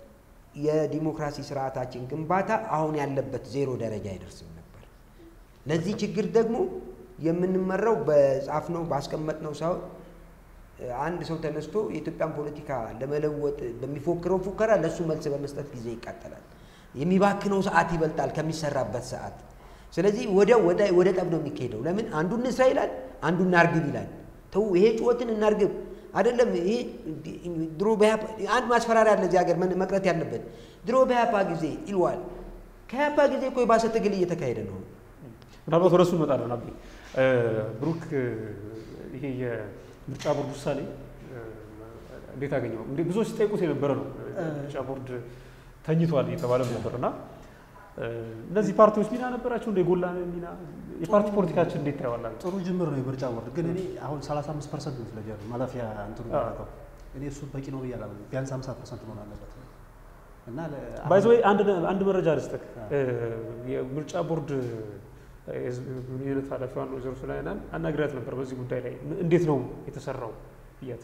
Speaker 1: የዲሞክራሲ ስርዓታችን ግንባታ አሁን ያለበት ዜሮ ደረጃ አይደርስም ነበር። ለዚህ ችግር ደግሞ የምንመራው በጻፍነው ባስቀመጥነው ሳይሆን አንድ ሰው ተነስቶ የኢትዮጵያን ፖለቲካ ለመለወጥ በሚፎክረው ፉከራ ለእሱ መልስ በመስጠት ጊዜ ይቃጠላል። የሚባክነው ሰዓት ይበልጣል ከሚሰራበት ሰዓት። ስለዚህ ወዲያው ወደ ወደ ጠብ ነው የሚካሄደው። ለምን አንዱ እንስራ ይላል፣ አንዱ እናርግብ ይላል። ተው ይሄ ጩኸትን እናርግብ አይደለም። ይሄ ድሮ በያፓ አንድ ማስፈራሪያ አለ እዚህ ሀገር ምን- መቅረት ያለበት ድሮ በያፓ ጊዜ ይልዋል። ከያፓ ጊዜ እኮ የባሰ ትግል እየተካሄደ ነው።
Speaker 3: ምናልባት ወደ እሱ እንመጣለን። አቤ ብሩክ ይሄ ምርጫ ቦርድ ውሳኔ እንዴት አገኘው? እንዴ ብዙዎች ሲጠይቁት የነበረ ነው። ምርጫ ቦርድ ተኝቷል እየተባለ ነበር እና እነዚህ ፓርቲዎች ሚና ነበራቸው እንደ የጎላ ሚና የፓርቲ ፖለቲካችን እንዴት ታየዋላችሁ?
Speaker 2: ጥሩ ጅምር ነው የምርጫ ቦርድ ግን እኔ አሁን 35 ፐርሰንት ይመስለኛል ማለፊያ እንትኑ ያደረገው እኔ እሱ በቂ ነው ብዬ አላምንም። ቢያንስ 50 ፐርሰንት መሆን አለበት እና
Speaker 3: ባይዘ አንድ መረጃ ልስጥህ። የምርጫ ቦርድ ግንኙነት ኃላፊዋን ወይዘሮ ሱላይናን አናግሪያት ነበር በዚህ ጉዳይ ላይ እንዴት ነው የተሰራው ብያት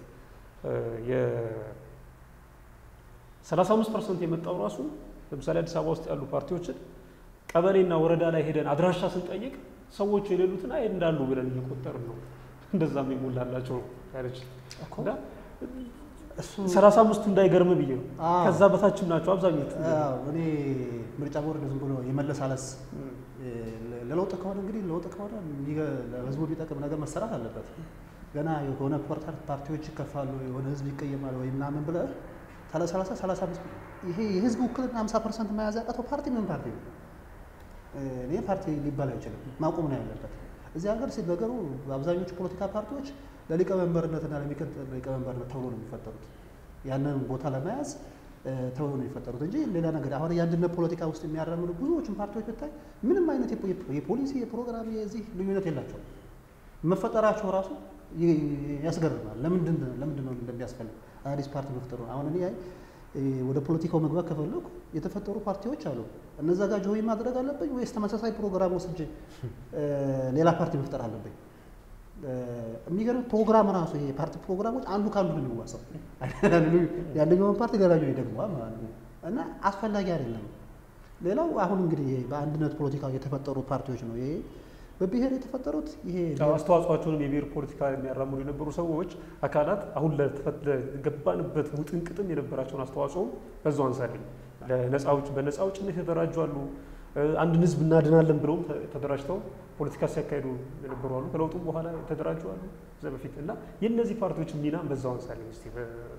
Speaker 3: የ35 ፐርሰንት የመጣው ራሱ ለምሳሌ አዲስ አበባ ውስጥ ያሉ ፓርቲዎችን ቀበሌና ወረዳ ላይ ሄደን አድራሻ ስንጠይቅ ሰዎቹ የሌሉትን አይ እንዳሉ ብለን እየቆጠርን ነው እንደዛም የሞላላቸው ያለች ሰላሳ አምስቱ እንዳይገርም ብዬ ነው። ከዛ በታችም ናቸው አብዛኞቹ።
Speaker 2: እኔ ምርጫ ቦርድ ዝም ብሎ የመለሳለስ ለለውጥ ከሆነ እንግዲህ ለውጥ ከሆነ ለህዝቡ የሚጠቅም ነገር መሰራት አለበት። ገና የሆነ ፓርቲዎች ይከፋሉ፣ የሆነ ህዝብ ይቀየማል ወይ ምናምን ብለህ ሰላሳ ሰላሳ አምስት ይሄ የህዝብ ውክልና ሀምሳ ፐርሰንት መያዝ ያቃተው ፓርቲ ምን ፓርቲ ነው? እኔ ፓርቲ ሊባል አይችልም፣ ማቆም ነው ያለበት። እዚህ ሀገር ሲነገሩ አብዛኞቹ ፖለቲካ ፓርቲዎች ለሊቀመንበርነትና ለሚቀጥል ሊቀመንበርነት ተብሎ ነው የሚፈጠሩት። ያንን ቦታ ለመያዝ ተብሎ ነው የሚፈጠሩት እንጂ ሌላ ነገር አሁን የአንድነት ፖለቲካ ውስጥ የሚያራምዱ ብዙዎችን ፓርቲዎች ብታይ ምንም አይነት የፖሊሲ የፕሮግራም የዚህ ልዩነት የላቸውም። መፈጠራቸው ራሱ ያስገርማል። ለምንድን ለምንድን ነው እንደሚያስፈልግ አዲስ ፓርቲ መፍጠሩ? አሁን እኔ ወደ ፖለቲካው መግባት ከፈለኩ የተፈጠሩ ፓርቲዎች አሉ። እነዛ ጋር ጆይ ማድረግ አለብኝ ወይስ ተመሳሳይ ፕሮግራም ወስጄ ሌላ ፓርቲ መፍጠር አለብኝ? የሚገርም ፕሮግራም ራሱ ይሄ የፓርቲ ፕሮግራሞች አንዱ ከአንዱ ነው የሚዋሰው። የአንደኛውን ፓርቲ ሌላኛው ይደግመዋል ማለት ነው እና አስፈላጊ አይደለም። ሌላው አሁን እንግዲህ በአንድነት ፖለቲካ የተፈጠሩ ፓርቲዎች ነው ይሄ በብሔር የተፈጠሩት ይሄ
Speaker 3: አስተዋጽኦቸውንም የብሔር ፖለቲካ የሚያራምዱ የነበሩ ሰዎች አካላት አሁን ለገባንበት ውጥንቅጥም የነበራቸውን አስተዋጽኦ በዛው አንሳልኝ ለነፃ አውጭ በነፃ አውጭነት የተደራጁ አሉ። አንድን ህዝብ እናድናለን ብለውም ተደራጅተው ፖለቲካ ሲያካሂዱ የነበሩ አሉ። ከለውጡም በኋላ የተደራጁ አሉ እዛ በፊት እና የእነዚህ ፓርቲዎች ሚና በዛው አንሳልኝ እስኪ።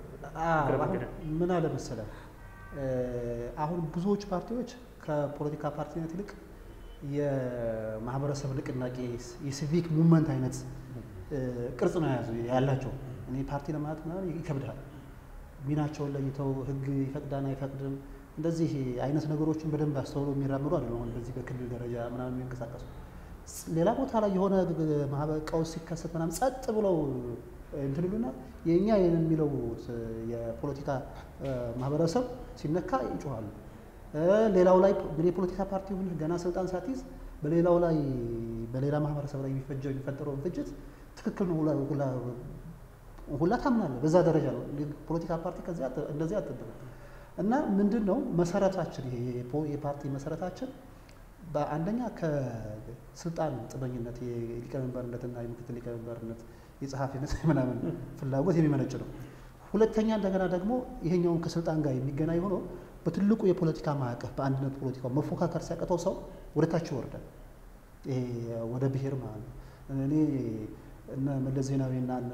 Speaker 2: ምን አለ መሰለህ አሁን ብዙዎች ፓርቲዎች ከፖለቲካ ፓርቲነት ይልቅ የማህበረሰብ ንቅናቄ የሲቪክ ሙቭመንት አይነት ቅርጽ ነው የያዙ ያላቸው። እኔ ፓርቲ ለማለት ምናምን ይከብዳል። ሚናቸውን ለይተው ህግ ይፈቅዳን አይፈቅድም እንደዚህ አይነት ነገሮችን በደንብ አስተውሎ የሚራምዱ አይደለም። አሁን በዚህ በክልል ደረጃ ምናምን የሚንቀሳቀሱ ሌላ ቦታ ላይ የሆነ ቀውስ ሲከሰት ምናምን ጸጥ ብለው እንትን ይሉና የእኛ የሚለው የፖለቲካ ማህበረሰብ ሲነካ ይጮኋሉ። ሌላው ላይ የፖለቲካ ፓርቲ ሁን ገና ስልጣን ሳትይዝ በሌላው ላይ በሌላ ማህበረሰብ ላይ የሚፈጀው የሚፈጠረውን ፍጅት ትክክል ነው ሁላ ታምናለህ። በዛ ደረጃ ነው ፖለቲካ ፓርቲ ከዚያ እንደዚህ አትጠብቅም። እና ምንድን ነው መሰረታችን ይሄ የፓርቲ መሰረታችን በአንደኛ ከስልጣን ጥመኝነት የሊቀመንበርነትና የምክትል ሊቀመንበርነት የጸሐፊነት ምናምን ፍላጎት የሚመነጭ ነው። ሁለተኛ እንደገና ደግሞ ይሄኛውን ከስልጣን ጋር የሚገናኝ ሆኖ በትልቁ የፖለቲካ ማዕቀፍ በአንድነት ፖለቲካው መፎካከር ሲያቅተው ሰው ወደ ታች ይወርዳል። ይሄ ወደ ብሔር ማለት ነው። እኔ እነ መለስ ዜናዊና እነ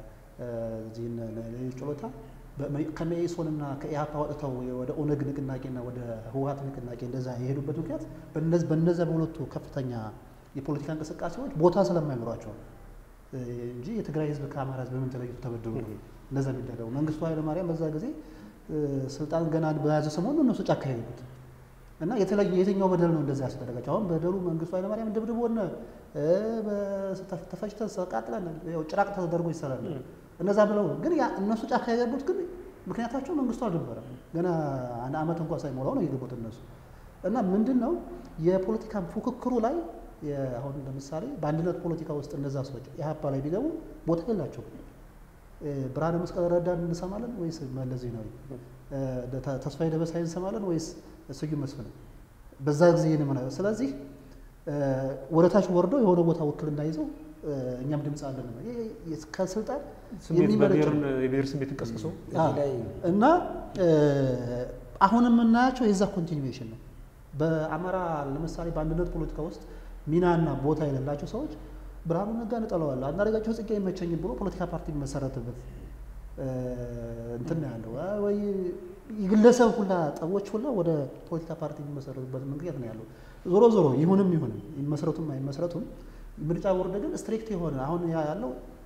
Speaker 2: ሌሎች ጨሎታ ከመኢሶንና ከኢህአፓ ወጥተው ወደ ኦነግ ንቅናቄና ወደ ህወሀት ንቅናቄ እንደዛ የሄዱበት ምክንያት በነዛ በሁለቱ ከፍተኛ የፖለቲካ እንቅስቃሴዎች ቦታ ስለማይኖሯቸው እንጂ የትግራይ ህዝብ ከአማራ ህዝብ በምን ተለይቶ ተበድሎ እንደዛ የሚደረገው መንግስቱ ኃይለማርያም በዛ ጊዜ ስልጣን ገና በያዘ ሰሞኑ እነሱ ጫካ ሄዱት እና የተለየ የትኛው በደል ነው እንደዛ ያስደረጋቸው? አሁን በደሉ መንግስቱ ኃይለማርያም ድብድቦን ተፈጭተን ተቃጥለን ጭራቅ ተደርጎ ይሰራል እነዛ ብለው ግን እነሱ ጫካ የገቡት ግን ምክንያታቸው መንግስቱ አልነበረም። ገና አንድ ዓመት እንኳን ሳይሞላው ነው የገቡት እነሱ እና ምንድን ነው የፖለቲካ ፉክክሩ ላይ አሁን ለምሳሌ በአንድነት ፖለቲካ ውስጥ እነዛ ሰዎች ኢህአፓ ላይ ቢገቡ ቦታ የላቸው። ብርሃነ መስቀል ረዳን እንሰማለን ወይስ መለስ ዜናዊ? ተስፋዬ ደበሳይ እንሰማለን ወይስ ስዩም መስፍን? በዛ ጊዜ ነው። ስለዚህ ወደ ታች ወርደው የሆነ ቦታ ውክልና ይዘው እኛም ድምፅ አለን ከስልጣን
Speaker 3: የብሔር ስሜት እንቀስቅሰው
Speaker 2: እና አሁን የምናያቸው የዛ ኮንቲኒዌሽን ነው። በአማራ ለምሳሌ በአንድነት ፖለቲካ ውስጥ ሚናና ቦታ የሌላቸው ሰዎች ብርሃኑ ነጋ እንጠለዋለሁ አንዳርጋቸው ጽጌ አይመቸኝም ብሎ ፖለቲካ ፓርቲ የሚመሰረትበት እንትን ነው ያለው። ወይ የግለሰብ ሁላ ጠቦች ሁላ ወደ ፖለቲካ ፓርቲ የሚመሰረቱበት ምክንያት ነው ያለው። ዞሮ ዞሮ ይሁንም ይሁንም ይመሰረቱም አይመሰረቱም ምርጫ ቦርድ ግን ስትሪክት የሆነ አሁን ያለው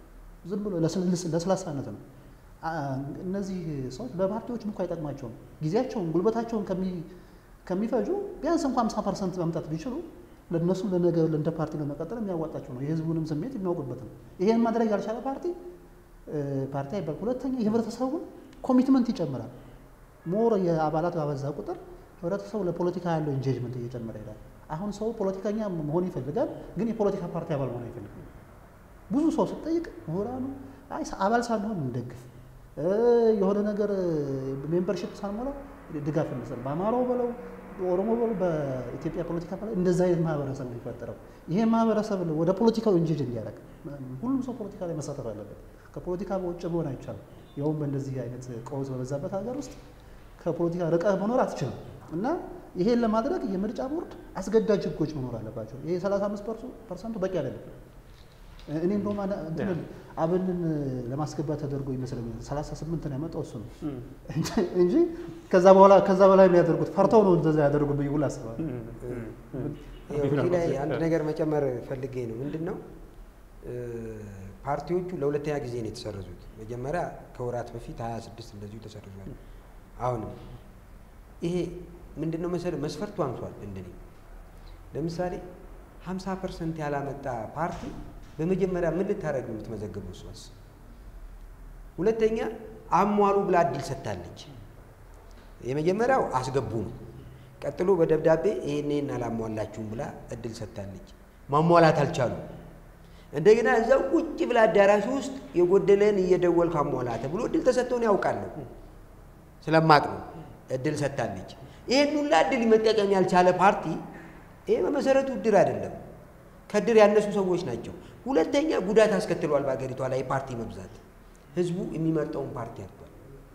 Speaker 2: ዝም ብሎ ለስልስ- ለስላሳነት ነው። አ- እነዚህ ሰዎች በፓርቲዎችም እኮ አይጠቅማቸውም። ጊዜያቸውን ጉልበታቸውን ከሚ- ከሚፈጁ ቢያንስ እንኳ 50 ፐርሰንት ማምጣት ቢችሉ ለእነሱ ለነገ እንደ ፓርቲ ለመቀጠል የሚያዋጣቸው ነው። የህዝቡንም ስሜት የሚያውቁበት ነው። ይሄን ማድረግ ያልቻለ ፓርቲ እ፣ ፓርቲ አይባል። ሁለተኛ የህብረተሰቡን ኮሚትመንት ይጨምራል። ሞር የአባላት ባበዛ ቁጥር ህብረተሰቡ ለፖለቲካ ያለው ኢንጌጅመንት እየጨመረ ይሄዳል። አሁን ሰው ፖለቲከኛ መሆን ይፈልጋል፣ ግን የፖለቲካ ፓርቲ አባል መሆን አይፈልግም። ብዙ ሰው ስጠይቅ ምሁራኑ አይ አባል ሳንሆን እንደግፍ እ፣ የሆነ ነገር ሜምበርሽፕ ሳንሞላ ድጋፍ እንሰጥ በአማራው በለው በኦሮሞ በለው በኢትዮጵያ ፖለቲካ በለው እንደዛ አይነት ማህበረሰብ ነው የሚፈጠረው። ይሄ ማህበረሰብ ወደ ፖለቲካው እንጂጅ እንዲያደርግ ሁሉም ሰው ፖለቲካ ላይ መሳተፍ አለበት። ከፖለቲካ በውጭ መሆን አይቻልም። ያውም በእንደዚህ አይነት ቀውስ በበዛበት ሀገር ውስጥ ከፖለቲካ ርቀህ መኖር አትችልም። እና ይሄን ለማድረግ የምርጫ ቦርድ አስገዳጅ ህጎች መኖር አለባቸው። ይሄ 35 ፐርሰንቱ በቂ አይደለም። እኔ እንደውም አነ- እንትንን አብንን ለማስገባት ተደርጎ ይመስለኛል 38 ነው ያመጣው እሱ ነው እንጂ ከዛ በኋላ ከዛ በላይ የሚያደርጉት ፈርተው ነው እንደዛ ያደርጉት ብዬ ሁላ አስባለሁ።
Speaker 1: ይኸው እዚህ ላይ አንድ ነገር መጨመር ፈልጌ ነው። ምንድን ነው እ፣ ፓርቲዎቹ ለሁለተኛ ጊዜ ነው የተሰረዙት። መጀመሪያ ከወራት በፊት 26 እንደዚሁ ተሰርዟል። አሁንም ይሄ ምንድን ነው መሰለህ መስፈርቱ አንሷል። እንደኔ ለምሳሌ 50 ፐርሰንት ያላመጣ ፓርቲ በመጀመሪያ ምን ልታደርግ ነው የምትመዘግበው? እሷስ ሁለተኛ አሟሉ ብላ እድል ሰጥታለች። የመጀመሪያው አስገቡ ነው። ቀጥሎ በደብዳቤ ይሄን ይሄን አላሟላችሁም ብላ እድል ሰጥታለች። ማሟላት አልቻሉም። እንደገና እዛው ቁጭ ብላ አዳራሽ ውስጥ የጎደለን እየደወልክ አሟላ ተብሎ እድል ተሰጥቶን ያውቃለሁ ስለማቅ ነው እድል ሰጥታለች። ይሄን ሁላ እድል መጠቀም ያልቻለ ፓርቲ ይሄ በመሰረቱ እድር አይደለም፣ ከእድር ያነሱ ሰዎች ናቸው። ሁለተኛ ጉዳት አስከትሏል በሀገሪቷ ላይ የፓርቲ መብዛት። ህዝቡ የሚመርጠውን ፓርቲ አጥቷል።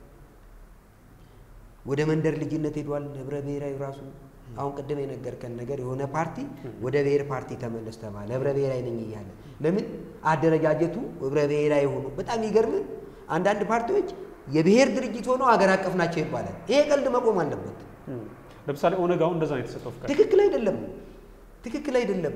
Speaker 1: ወደ መንደር ልጅነት ሄዷል። ህብረ ብሔራዊ ራሱ አሁን ቅድም የነገርከን ነገር የሆነ ፓርቲ ወደ ብሔር ፓርቲ ተመለስ ተባለ። ህብረ ብሔራዊ ነኝ እያለ ለምን አደረጃጀቱ ህብረ ብሔራዊ ሆኖ በጣም ይገርም። አንዳንድ ፓርቲዎች የብሔር ድርጅት ሆነው አገር አቀፍ ናቸው ይባላል። ይሄ ቀልድ መቆም አለበት።
Speaker 3: ለምሳሌ ኦነግ አሁን እንደዛ ነው የተሰጠው ፍቃድ።
Speaker 1: ትክክል አይደለም። ትክክል አይደለም።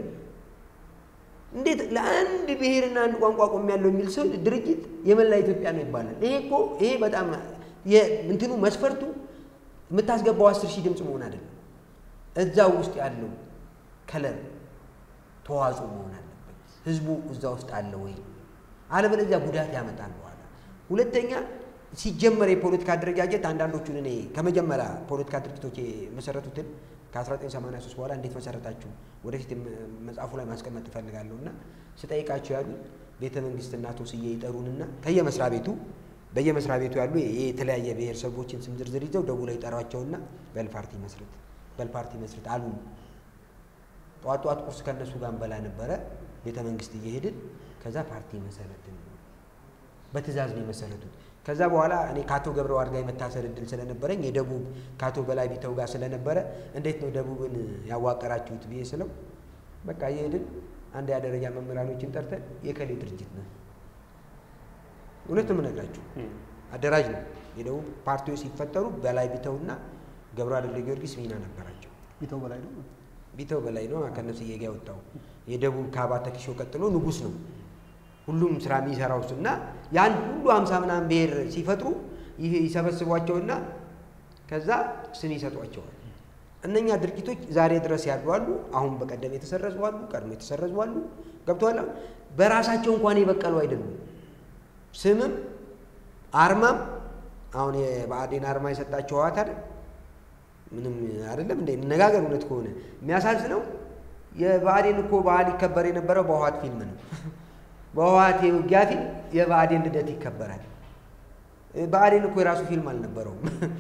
Speaker 1: እንዴት ለአንድ ብሔርና አንድ ቋንቋ ቆም ያለው የሚል ሰው ድርጅት የመላ ኢትዮጵያ ነው ይባላል? ይሄ እኮ ይሄ በጣም የ- እንትኑ መስፈርቱ የምታስገባው አስር ሺህ ድምፅ መሆን አይደለም። እዛው ውስጥ ያለው ከለር ተዋጽኦ መሆን አለበት። ህዝቡ እዛ ውስጥ አለ ወይ? አለበለዚያ ጉዳት ያመጣል በኋላ። ሁለተኛ ሲጀመር የፖለቲካ አደረጃጀት አንዳንዶቹን እኔ ከመጀመሪያ ፖለቲካ ድርጅቶች የመሰረቱትን ከ1983 በኋላ እንዴት መሰረታችሁ ወደፊት መጽሐፉ ላይ ማስቀመጥ እፈልጋለሁ እና ስጠይቃቸው ያሉት ቤተ መንግስትና አቶ ስዬ ይጠሩንና ከየመስሪያ ቤቱ በየመስሪያ ቤቱ ያሉ የተለያየ ብሔረሰቦችን ስም ዝርዝር ይዘው ደውለው ይጠሯቸውና በል ፓርቲ መስርት በል ፓርቲ መስርት አሉ። ጠዋት ጠዋት ቁርስ ከእነሱ ጋር እንበላ ነበረ ቤተ መንግስት እየሄድን ከዛ ፓርቲ መሰረትን በትእዛዝ ነው የመሰረቱት። ከዛ በኋላ እኔ ከአቶ ገብረዋድ ጋር የመታሰር እድል ስለነበረኝ የደቡብ ከአቶ በላይ ቢተው ጋር ስለነበረ እንዴት ነው ደቡብን ያዋቀራችሁት ብዬ ስለው በቃ እየሄድን አንድ ደረጃ መምህራኖችን ጠርተን የከሌ ድርጅት ነው እውነት ነው የምነግራችሁ አደራጅ ነው። የደቡብ ፓርቲዎች ሲፈጠሩ በላይ ቢተውና ገብረዋድ ወልደ ጊዮርጊስ ሚና ነበራቸው።
Speaker 2: ቢተው በላይ ነው።
Speaker 1: ቢተው በላይ ነው ከነፍስዬ ጋር የወጣው የደቡብ ከአባተ ኪሾ ቀጥሎ ንጉስ ነው። ሁሉም ስራ የሚሰራው እሱ እና ያን ሁሉ ሀምሳ ምናምን ብሔር ሲፈጥሩ ይህ ይሰበስቧቸውና ከዛ ስም ይሰጧቸዋል። እነኛ ድርጅቶች ዛሬ ድረስ ያሉ አሉ። አሁን በቀደም የተሰረዙ አሉ፣ ቀድሞ የተሰረዙ አሉ። ገብተዋል። በራሳቸው እንኳን የበቀሉ አይደሉም። ስምም አርማም አሁን የብአዴን አርማ የሰጣቸው ህወሓት አይደል? ምንም አይደለም እንደ ነጋገር እውነት ከሆነ የሚያሳዝነው የብአዴን እኮ በዓል ይከበር የነበረው በህወሓት ፊልም ነው። በህወሓት የውጊያ ፊልም የብአዴን ልደት ይከበራል። ብአዴን እኮ የራሱ ፊልም አልነበረውም።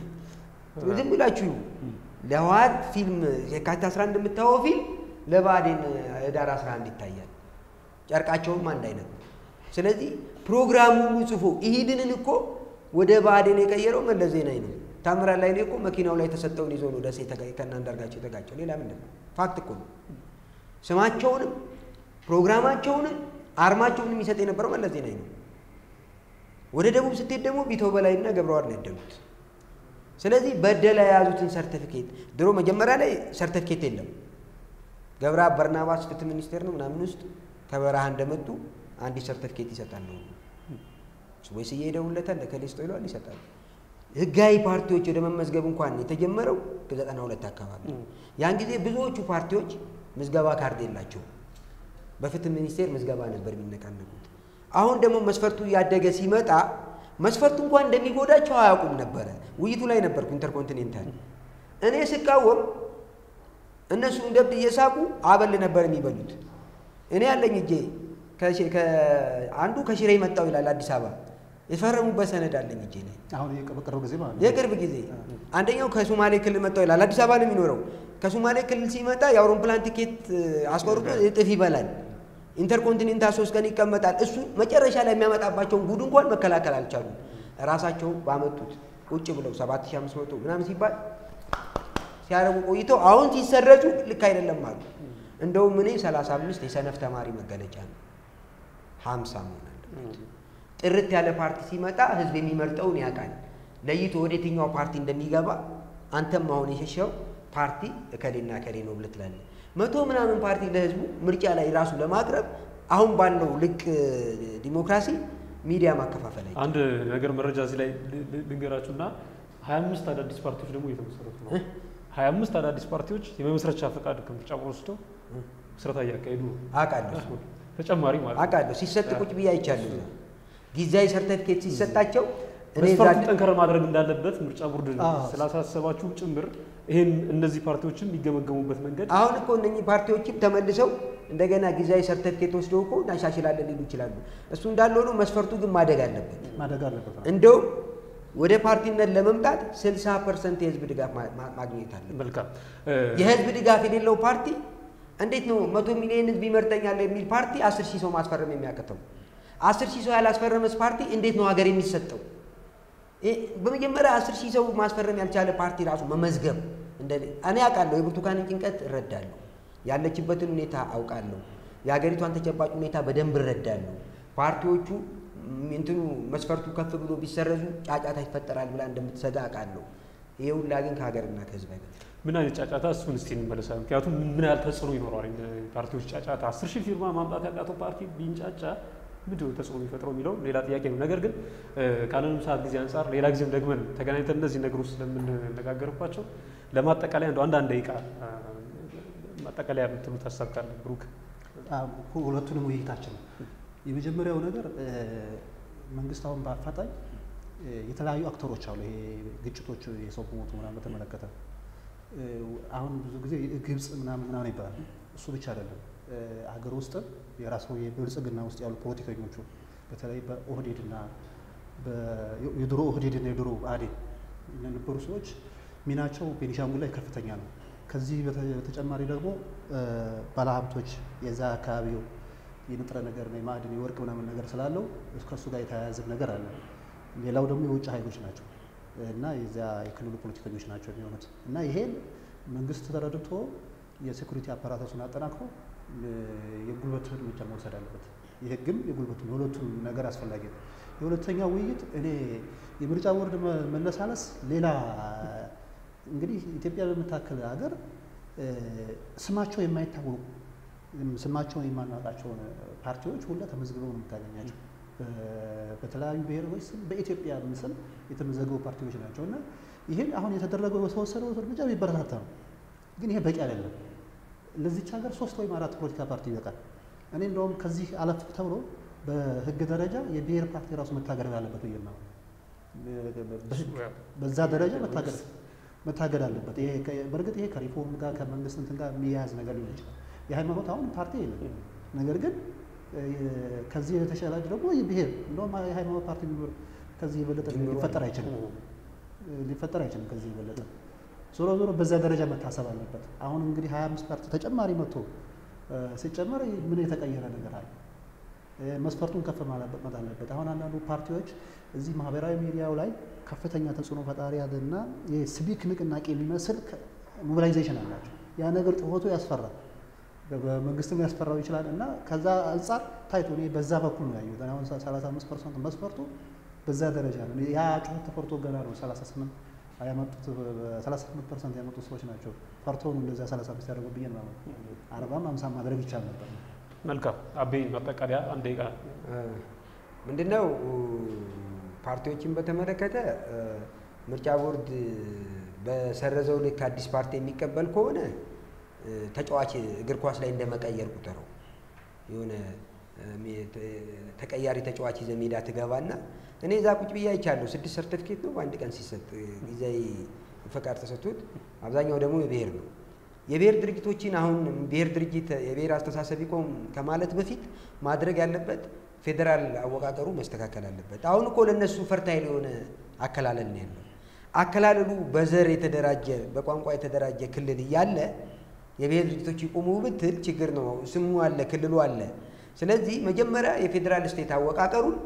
Speaker 1: ዝም ብላችሁ ለህወሓት ፊልም የካቲት 11 የምታየው ፊልም ለብአዴን ህዳር 11 ይታያል። ጨርቃቸውም አንድ አይነት ነው። ስለዚህ ፕሮግራሙ ሁሉ ጽፎ ኢሂድንን እኮ ወደ ብአዴን የቀየረው መለስ ዜናዊ ነው። ታምራት ላይኔ እኮ መኪናው ላይ የተሰጠውን ይዞ ነው ደሴ ከእነ አንዳርጋቸው የተጋጨው። ሌላ ምንድን ነው? ፋክት እኮ ነው። ስማቸውንም ፕሮግራማቸውንም አርማቸውን የሚሰጥ የነበረው መለስ ዜናዊ ነው። ወደ ደቡብ ስትሄድ ደግሞ ቢተው በላይና ገብረዋድ ነው ያደጉት። ስለዚህ በደላ የያዙትን ሰርቲፊኬት ድሮ መጀመሪያ ላይ ሰርቲፊኬት የለም። ገብረ በርናባስ ፍትህ ሚኒስቴር ነው ምናምን ውስጥ ከበረሃ እንደመጡ አንዲት ሰርቲፊኬት ይሰጣል ነው ወይ ስዬ ይደውልለታል ለከሌ ስጠው ይለዋል ይሰጣል። ህጋዊ ፓርቲዎች ወደ መመዝገብ እንኳን የተጀመረው ከዘጠና ሁለት አካባቢ ነው። ያን ጊዜ ብዙዎቹ ፓርቲዎች ምዝገባ ካርድ የላቸውም። በፍትህ ሚኒስቴር ምዝገባ ነበር የሚነቃነቁት። አሁን ደግሞ መስፈርቱ እያደገ ሲመጣ መስፈርቱ እንኳን እንደሚጎዳቸው አያውቁም ነበረ። ውይይቱ ላይ ነበርኩ ኢንተርኮንቲኔንታል። እኔ ስቃወም እነሱ እንደብድ እየሳቁ አበል ነበር የሚበሉት። እኔ ያለኝ እጄ ከሺ- ከ- አንዱ ከሽሬ መጣው ይላል አዲስ አበባ የፈረሙበት ሰነድ አለኝ እጄ ላይ
Speaker 2: አሁን የቅርብ ጊዜ ማለት ነው።
Speaker 1: የቅርብ ጊዜ አንደኛው ከሶማሌ ክልል መጣው ይላል አዲስ አበባ ነው የሚኖረው። ከሶማሌ ክልል ሲመጣ የአውሮፕላን ቲኬት አስቆርጦ እጥፍ ይበላል። ኢንተርኮንቲኔንታል ሶስት ቀን ይቀመጣል። እሱ መጨረሻ ላይ የሚያመጣባቸውን ጉድ እንኳን መከላከል አልቻሉም። ራሳቸው ባመጡት ቁጭ ብለው 7500 ምናምን ሲባል ሲያረጉ ቆይተው አሁን ሲሰረጩ ልክ አይደለም አሉ። እንደውም እኔ 35 የሰነፍ ተማሪ መገለጫ ነው 50 መሆን አለበት። ጥርት ያለ ፓርቲ ሲመጣ ህዝብ የሚመርጠውን ያውቃል። ለይቶ ወደ የትኛው ፓርቲ እንደሚገባ አንተም አሁን የሸሸው ፓርቲ እከሌና እከሌ ነው ብለህ ትላለህ። መቶ ምናምን ፓርቲ ለህዝቡ ምርጫ ላይ ራሱ ለማቅረብ አሁን ባለው ልቅ ዲሞክራሲ ሚዲያ ማከፋፈል አይቻልም።
Speaker 3: አንድ ነገር መረጃ እዚህ ላይ ል- ል- ልንገራችሁና ሀያ አምስት አዳዲስ ፓርቲዎች ደግሞ እየተመሰረቱ ነው። ሀያ አምስት አዳዲስ ፓርቲዎች የመመስረቻ ፈቃድ ከምርጫ ቦርድ ወስደው ምስረታ እያካሄዱ ነው።
Speaker 1: አውቃለሁ
Speaker 3: ተጨማሪ ማለት ነው።
Speaker 1: አውቃለሁ ሲሰጥ ቁጭ ብዬ አይቻለሁ። እዛ ጊዜያዊ ሰርተፊኬት ሲሰጣቸው እኔ እዛ
Speaker 3: መስፈርቱ ጠንከር ማድረግ እንዳለበት ምርጫ ቦርድ
Speaker 2: አዎ።
Speaker 3: ስላሳሰባችሁ ጭምር ይሄን እነዚህ ፓርቲዎችም የሚገመገሙበት መንገድ
Speaker 1: አሁን እኮ እነኚህ ፓርቲዎችም ተመልሰው እንደገና ጊዜያዊ ሰርተፊኬት ወስደው እኮ እናሻሽላለን ሊሉ ይችላሉ። እሱ እንዳለ ሆኖ መስፈርቱ ግን ማደግ አለበት።
Speaker 2: ማደግ አለበት።
Speaker 1: እንደውም ወደ ፓርቲነት ለመምጣት 60 ፐርሰንት የህዝብ ድጋፍ ማ- ማ- ማግኘት አለበት።
Speaker 3: መልካም
Speaker 1: የህዝብ ድጋፍ የሌለው ፓርቲ እንዴት ነው መቶ ሚሊዮን ህዝብ ይመርጠኛል የሚል ፓርቲ አስር ሺህ ሰው ማስፈረም የሚያቅተው? አስር ሺህ ሰው ያላስፈረመስ ፓርቲ እንዴት ነው ሀገር የሚሰጠው? ይህ በመጀመሪያ አስር ሺህ ሰው ማስፈረም ያልቻለ ፓርቲ ራሱ መመዝገብ እንደ እኔ አውቃለሁ፣ የብርቱካንን ጭንቀት እረዳለሁ፣ ያለችበትን ሁኔታ አውቃለሁ፣ የሀገሪቷን ተጨባጭ ሁኔታ በደንብ እረዳለሁ። ፓርቲዎቹ ም- እንትኑ መስፈርቱ ከፍ ብሎ ቢሰረዙ ጫጫታ ይፈጠራል ብላ እንደምትሰጋ አውቃለሁ። ይሄ ሁላ ግን ከሀገርና ከህዝብ አይበልጥም።
Speaker 3: ምን አይነት ጫጫታ እሱን እስቲ እንመለሳለን። ምክንያቱም ምን ያህል ተጽዕኖ ይኖረዋል ፓርቲዎች ጫጫታ አስር ሺህ ፊርማ ማምጣት ያቃተው ፓርቲ ቢንጫጫ ምንድን ነው ተጽዕኖ የሚፈጥረው የሚለው ሌላ ጥያቄ ነው። ነገር ግን እ፣ ካለንም ሰዓት ጊዜ አንጻር ሌላ ጊዜም ደግመን ተገናኝተን እነዚህ ነገሮች ስለምንነጋገርባቸው ለማጠቃለያ እንደው አንዳንድ ደቂቃ እ፣ ማጠቃለያ የምትሉት ሀሳብ ካለ ብሩክ?
Speaker 2: አዎ፣ ሁለቱንም ውይይታችን ነው። የመጀመሪያው ነገር እ፣ መንግስት አሁን በአፋጣኝ እ፣ የተለያዩ አክተሮች አሉ። ይሄ ግጭቶች የሰው ሞቱ ምናምን በተመለከተ እ፣ አሁን ብዙ ጊዜ ግብፅ ምናምን ምናምን ይባላል። እሱ ብቻ አይደለም። እ፣ ሀገር ውስጥም የራሱ የብልጽግና ውስጥ ያሉ ፖለቲከኞቹ በተለይ በኦህዴድና በ- የድሮ ኦህዴድና የድሮ ብአዴን የነበሩ ሰዎች ሚናቸው ቤኒሻንጉል ላይ ከፍተኛ ነው። ከዚህ በተ- በተጨማሪ ደግሞ እ፣ ባለሀብቶች የዛ አካባቢው የንጥረ ነገር ነው የማዕድን የወርቅ ምናምን ነገር ስላለው ከእሱ ጋር የተያያዘ ነገር አለ። ሌላው ደግሞ የውጭ ኃይሎች ናቸው እና የዚያ የክልሉ ፖለቲከኞች ናቸው የሚሆኑት እና ይሄን መንግስት ተረድቶ የሴኩሪቲ አፓራተሱን አጠናክሮ እ፣ የጉልበት እርምጃ መውሰድ አለበት። የህግም የጉልበቱም የሁለቱም ነገር አስፈላጊ ነው። የሁለተኛው ውይይት እኔ የምርጫ ቦርድ መ- መነሳነስ ሌላ እንግዲህ ኢትዮጵያ በምታክል ሀገር እ፣ ስማቸው የማይታወቁ እም፣ ስማቸውን የማናውቃቸውን ፓርቲዎች ሁላ ተመዝግበው ነው የምታገኛቸው። በ- በተለያዩ ብሔሮች ስም በኢትዮጵያ ስም የተመዘገቡ ፓርቲዎች ናቸው እና ይህን አሁን የተደረገው የተወሰደው እርምጃ የሚበረታታ ነው። ግን ይሄ በቂ አይደለም። ለዚች ሀገር ሶስት ወይም አራት ፖለቲካ ፓርቲ ይበቃል። እኔ እንደውም ከዚህ አለፍ ተብሎ በህግ ደረጃ የብሔር ፓርቲ ራሱ መታገድ አለበት ብዬ ነው። በህግ በዛ ደረጃ መታገድ መታገድ አለበት። ይሄ ከ- በእርግጥ ይሄ ከሪፎርም ጋር ከመንግስት እንትን ጋር የሚያያዝ ነገር ሊሆን ይችላል። የሃይማኖት አሁን ፓርቲ የለም። ነገር ግን እ፣ ከዚህ የተሻለ ደግሞ የብሔር እንደውም የሃይማኖት ፓርቲ ቢኖር ከዚህ የበለጠ ሊፈጠር አይችልም ሊፈጠር አይችልም ከዚህ የበለጠ ዞሮ ዞሮ በዛ ደረጃ መታሰብ አለበት። አሁን እንግዲህ ሀያ አምስት ፓርቲ ተጨማሪ መጥቶ እ፣ ሲጨመር ምንም የተቀየረ ነገር አለ? እ፣ መስፈርቱን ከፍ ማለት አለበት። አሁን አንዳንዱ ፓርቲዎች እዚህ ማህበራዊ ሚዲያው ላይ ከፍተኛ ተጽዕኖ ፈጣሪ ያለና የሲቪክ ንቅናቄ የሚመስል ሞቢላይዜሽን አላቸው። ያ ነገር ጩኸቱ ያስፈራል፣ በመንግስትም ሊያስፈራው ይችላል እና ከዛ አንጻር ታይቶ እኔ በዛ በኩል ነው ያየሁት። አሁን 35 ፐርሰንት መስፈርቱ በዛ ደረጃ ነው። ያ ጩኸት ተፈርቶ ገና ነው 38 ያመጡት 38 ፐርሰንት ያመጡት ሰዎች ናቸው። ፈርተውን እንደዛ 35 ያደርጉ ብዬ ነው አርባም አምሳ ማድረግ ይቻል ነበር።
Speaker 3: መልካም አቤ ማጠቃለያ አንድ ደቂቃ
Speaker 1: ምንድነው ፓርቲዎችን በተመለከተ ምርጫ ቦርድ በሰረዘው ልክ አዲስ ፓርቲ የሚቀበል ከሆነ ተጫዋች እግር ኳስ ላይ እንደመቀየር ቁጠረው። የሆነ ተቀያሪ ተጫዋች ይዘህ ሜዳ ትገባና እኔ እዛ ቁጭ ብዬ አይቻለሁ። ስድስት ሰርተፊኬት ነው በአንድ ቀን ሲሰጥ ጊዜያዊ ፈቃድ ተሰጥቶት፣ አብዛኛው ደግሞ የብሔር ነው። የብሔር ድርጅቶችን አሁን ብሔር ድርጅት የብሔር አስተሳሰብ ይቆም ከማለት በፊት ማድረግ ያለበት ፌዴራል አወቃቀሩ መስተካከል አለበት። አሁን እኮ ለእነሱ ፈርታይል የሆነ አከላለል ነው ያለው። አከላለሉ በዘር የተደራጀ በቋንቋ የተደራጀ ክልል እያለ የብሔር ድርጅቶች ይቆሙ ብትል ችግር ነው። ስሙ አለ፣ ክልሉ አለ። ስለዚህ መጀመሪያ የፌዴራል ስቴት አወቃቀሩን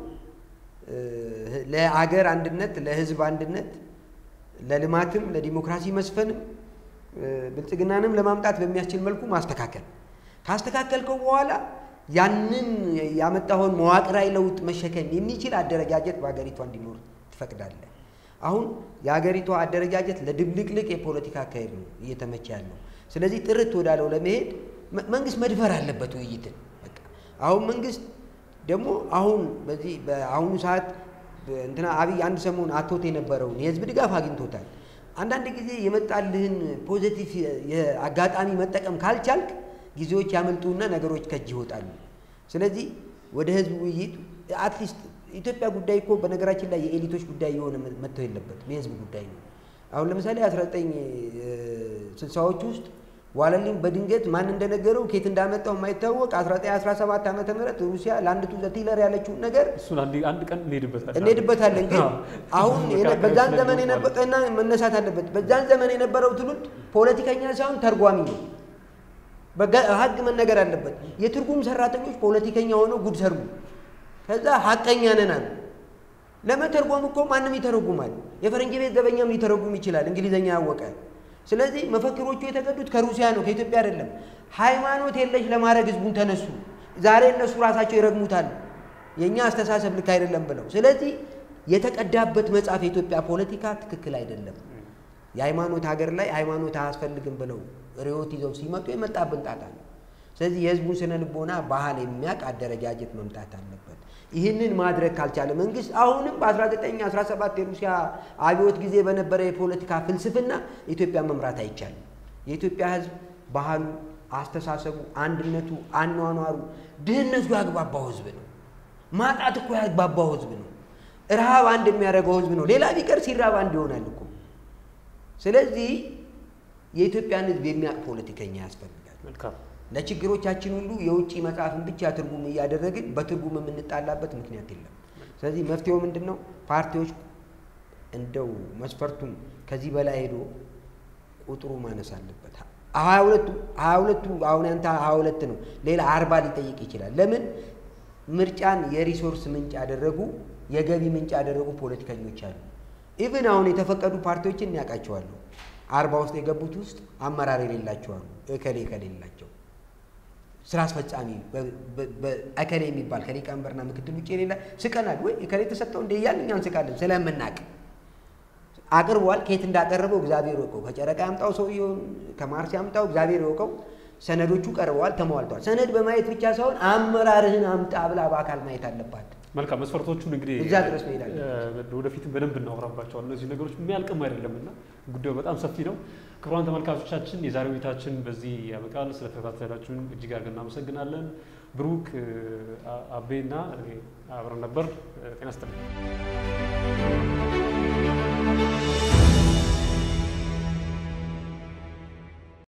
Speaker 1: ለአገር አንድነት፣ ለሕዝብ አንድነት፣ ለልማትም፣ ለዲሞክራሲ መስፈንም ብልጽግናንም ለማምጣት በሚያስችል መልኩ ማስተካከል ካስተካከልከው በኋላ ያንን ያመጣውን መዋቅራዊ ለውጥ መሸከም የሚችል አደረጃጀት በሀገሪቷ እንዲኖር ትፈቅዳለህ። አሁን የሀገሪቷ አደረጃጀት ለድብልቅልቅ የፖለቲካ አካሄድ ነው እየተመቸ ያለው። ስለዚህ ጥርት ወዳለው ለመሄድ መንግስት መድፈር አለበት ውይይትን። በቃ አሁን መንግስት ደግሞ አሁን በዚህ በአሁኑ ሰዓት እንትና አብይ አንድ ሰሞን አቶት የነበረውን የህዝብ ድጋፍ አግኝቶታል። አንዳንድ ጊዜ የመጣልህን ፖዘቲቭ አጋጣሚ መጠቀም ካልቻልክ ጊዜዎች ያመልጡና ነገሮች ከእጅ ይወጣሉ። ስለዚህ ወደ ህዝብ ውይይት አትሊስት ኢትዮጵያ ጉዳይ እኮ በነገራችን ላይ የኤሊቶች ጉዳይ የሆነ መጥተው የለበትም የህዝብ ጉዳይ ነው። አሁን ለምሳሌ 1960ዎች ውስጥ ዋለልኝ በድንገት ማን እንደነገረው ኬት እንዳመጣው የማይታወቅ 1917 ዓመተ ምህረት ሩሲያ ለአንድ ቱ ዘቲለር ያለችውን ነገር
Speaker 3: እሱን አንድ ቀን እንሄድበታለን
Speaker 1: እንሄድበታለን። ግን አሁን በዛን ዘመን የነበቀና መነሳት አለበት። በዛን ዘመን የነበረው ትውልድ ፖለቲከኛ ሳይሆን ተርጓሚ ነው። ሀቅ መነገር አለበት። የትርጉም ሰራተኞች ፖለቲከኛ ሆነው ጉድ ሰሩ። ከዛ ሀቀኛ ነን አሉ። ለመተርጎም እኮ ማንም ይተረጉማል። የፈረንጅ ቤት ዘበኛም ሊተረጉም ይችላል እንግሊዘኛ ያወቀ። ስለዚህ መፈክሮቹ የተቀዱት ከሩሲያ ነው ከኢትዮጵያ አይደለም። ሃይማኖት የለሽ ለማድረግ ህዝቡን ተነሱ። ዛሬ እነሱ ራሳቸው ይረግሙታል የእኛ አስተሳሰብ ልክ አይደለም ብለው። ስለዚህ የተቀዳበት መጽሐፍ የኢትዮጵያ ፖለቲካ ትክክል አይደለም። የሃይማኖት ሀገር ላይ ሃይማኖት አያስፈልግም ብለው ርዕዮት ይዘው ሲመጡ የመጣብን ጣጣ ነው። ስለዚህ የህዝቡን ስነ ልቦና ባህል የሚያውቅ አደረጃጀት መምጣት አለበት። ይህንን ማድረግ ካልቻለ መንግስት አሁንም በ1917 የሩሲያ አብዮት ጊዜ በነበረ የፖለቲካ ፍልስፍና ኢትዮጵያ መምራት አይቻልም። የኢትዮጵያ ህዝብ ባህሉ፣ አስተሳሰቡ፣ አንድነቱ፣ አኗኗሩ፣ ድህነቱ ያግባባው ህዝብ ነው። ማጣት እኮ ያግባባው ህዝብ ነው። ረሃብ አንድ የሚያደርገው ህዝብ ነው። ሌላ ቢቀር ሲራብ አንድ ይሆናል እኮ። ስለዚህ የኢትዮጵያን ህዝብ የሚያውቅ ፖለቲከኛ ያስፈልጋል።
Speaker 3: መልካም
Speaker 1: ለችግሮቻችን ሁሉ የውጭ መጽሐፍን ብቻ ትርጉም እያደረግን በትርጉም የምንጣላበት ምክንያት የለም። ስለዚህ መፍትሄው ምንድን ነው? ፓርቲዎች እንደው መስፈርቱን ከዚህ በላይ ሄዶ ቁጥሩ ማነስ አለበት። ሀያ ሁለቱ ሀያ ሁለቱ አሁን ያንተ ሀያ ሁለት ነው፣ ሌላ አርባ ሊጠይቅ ይችላል። ለምን ምርጫን የሪሶርስ ምንጭ ያደረጉ የገቢ ምንጭ ያደረጉ ፖለቲከኞች አሉ። ኢቭን አሁን የተፈቀዱ ፓርቲዎችን ያውቃቸዋለሁ። አርባ ውስጥ የገቡት ውስጥ አመራር የሌላቸው አሉ። እከሌ እከሌ የሌላቸው ስራ አስፈጻሚ እከሌ የሚባል ከሊቀመንበርና ምክትል ውጭ የሌላ ስቀናል ወይ እከሌ ተሰጠው እንደ እያልን እኛ እንስቃለን ስለምናቅ አቅርቧል። ከየት እንዳቀረበው እግዚአብሔር ይወቀው። ከጨረቃ ያምጣው ሰውየውን ከማርስ ያምጣው እግዚአብሔር ይወቀው። ሰነዶቹ ቀርበዋል፣ ተሟልተዋል። ሰነድ በማየት ብቻ ሳይሆን አመራርህን አምጣ ብላ በአካል ማየት አለባት።
Speaker 3: መልካም መስፈርቶቹን እንግዲህ
Speaker 1: እዛ ድረስ መሄድ አለ።
Speaker 3: ወደፊትም በደንብ እናወራባቸዋል። እነዚህ ነገሮች የሚያልቅም አይደለም እና ጉዳዩ በጣም ሰፊ ነው። ክቡራን ተመልካቾቻችን የዛሬ ውይይታችን በዚህ ያበቃል። ስለተከታተላችሁን እጅግ አድርገን እናመሰግናለን። ብሩክ አቤና አብረን ነበር። ጤና ይስጥልኝ።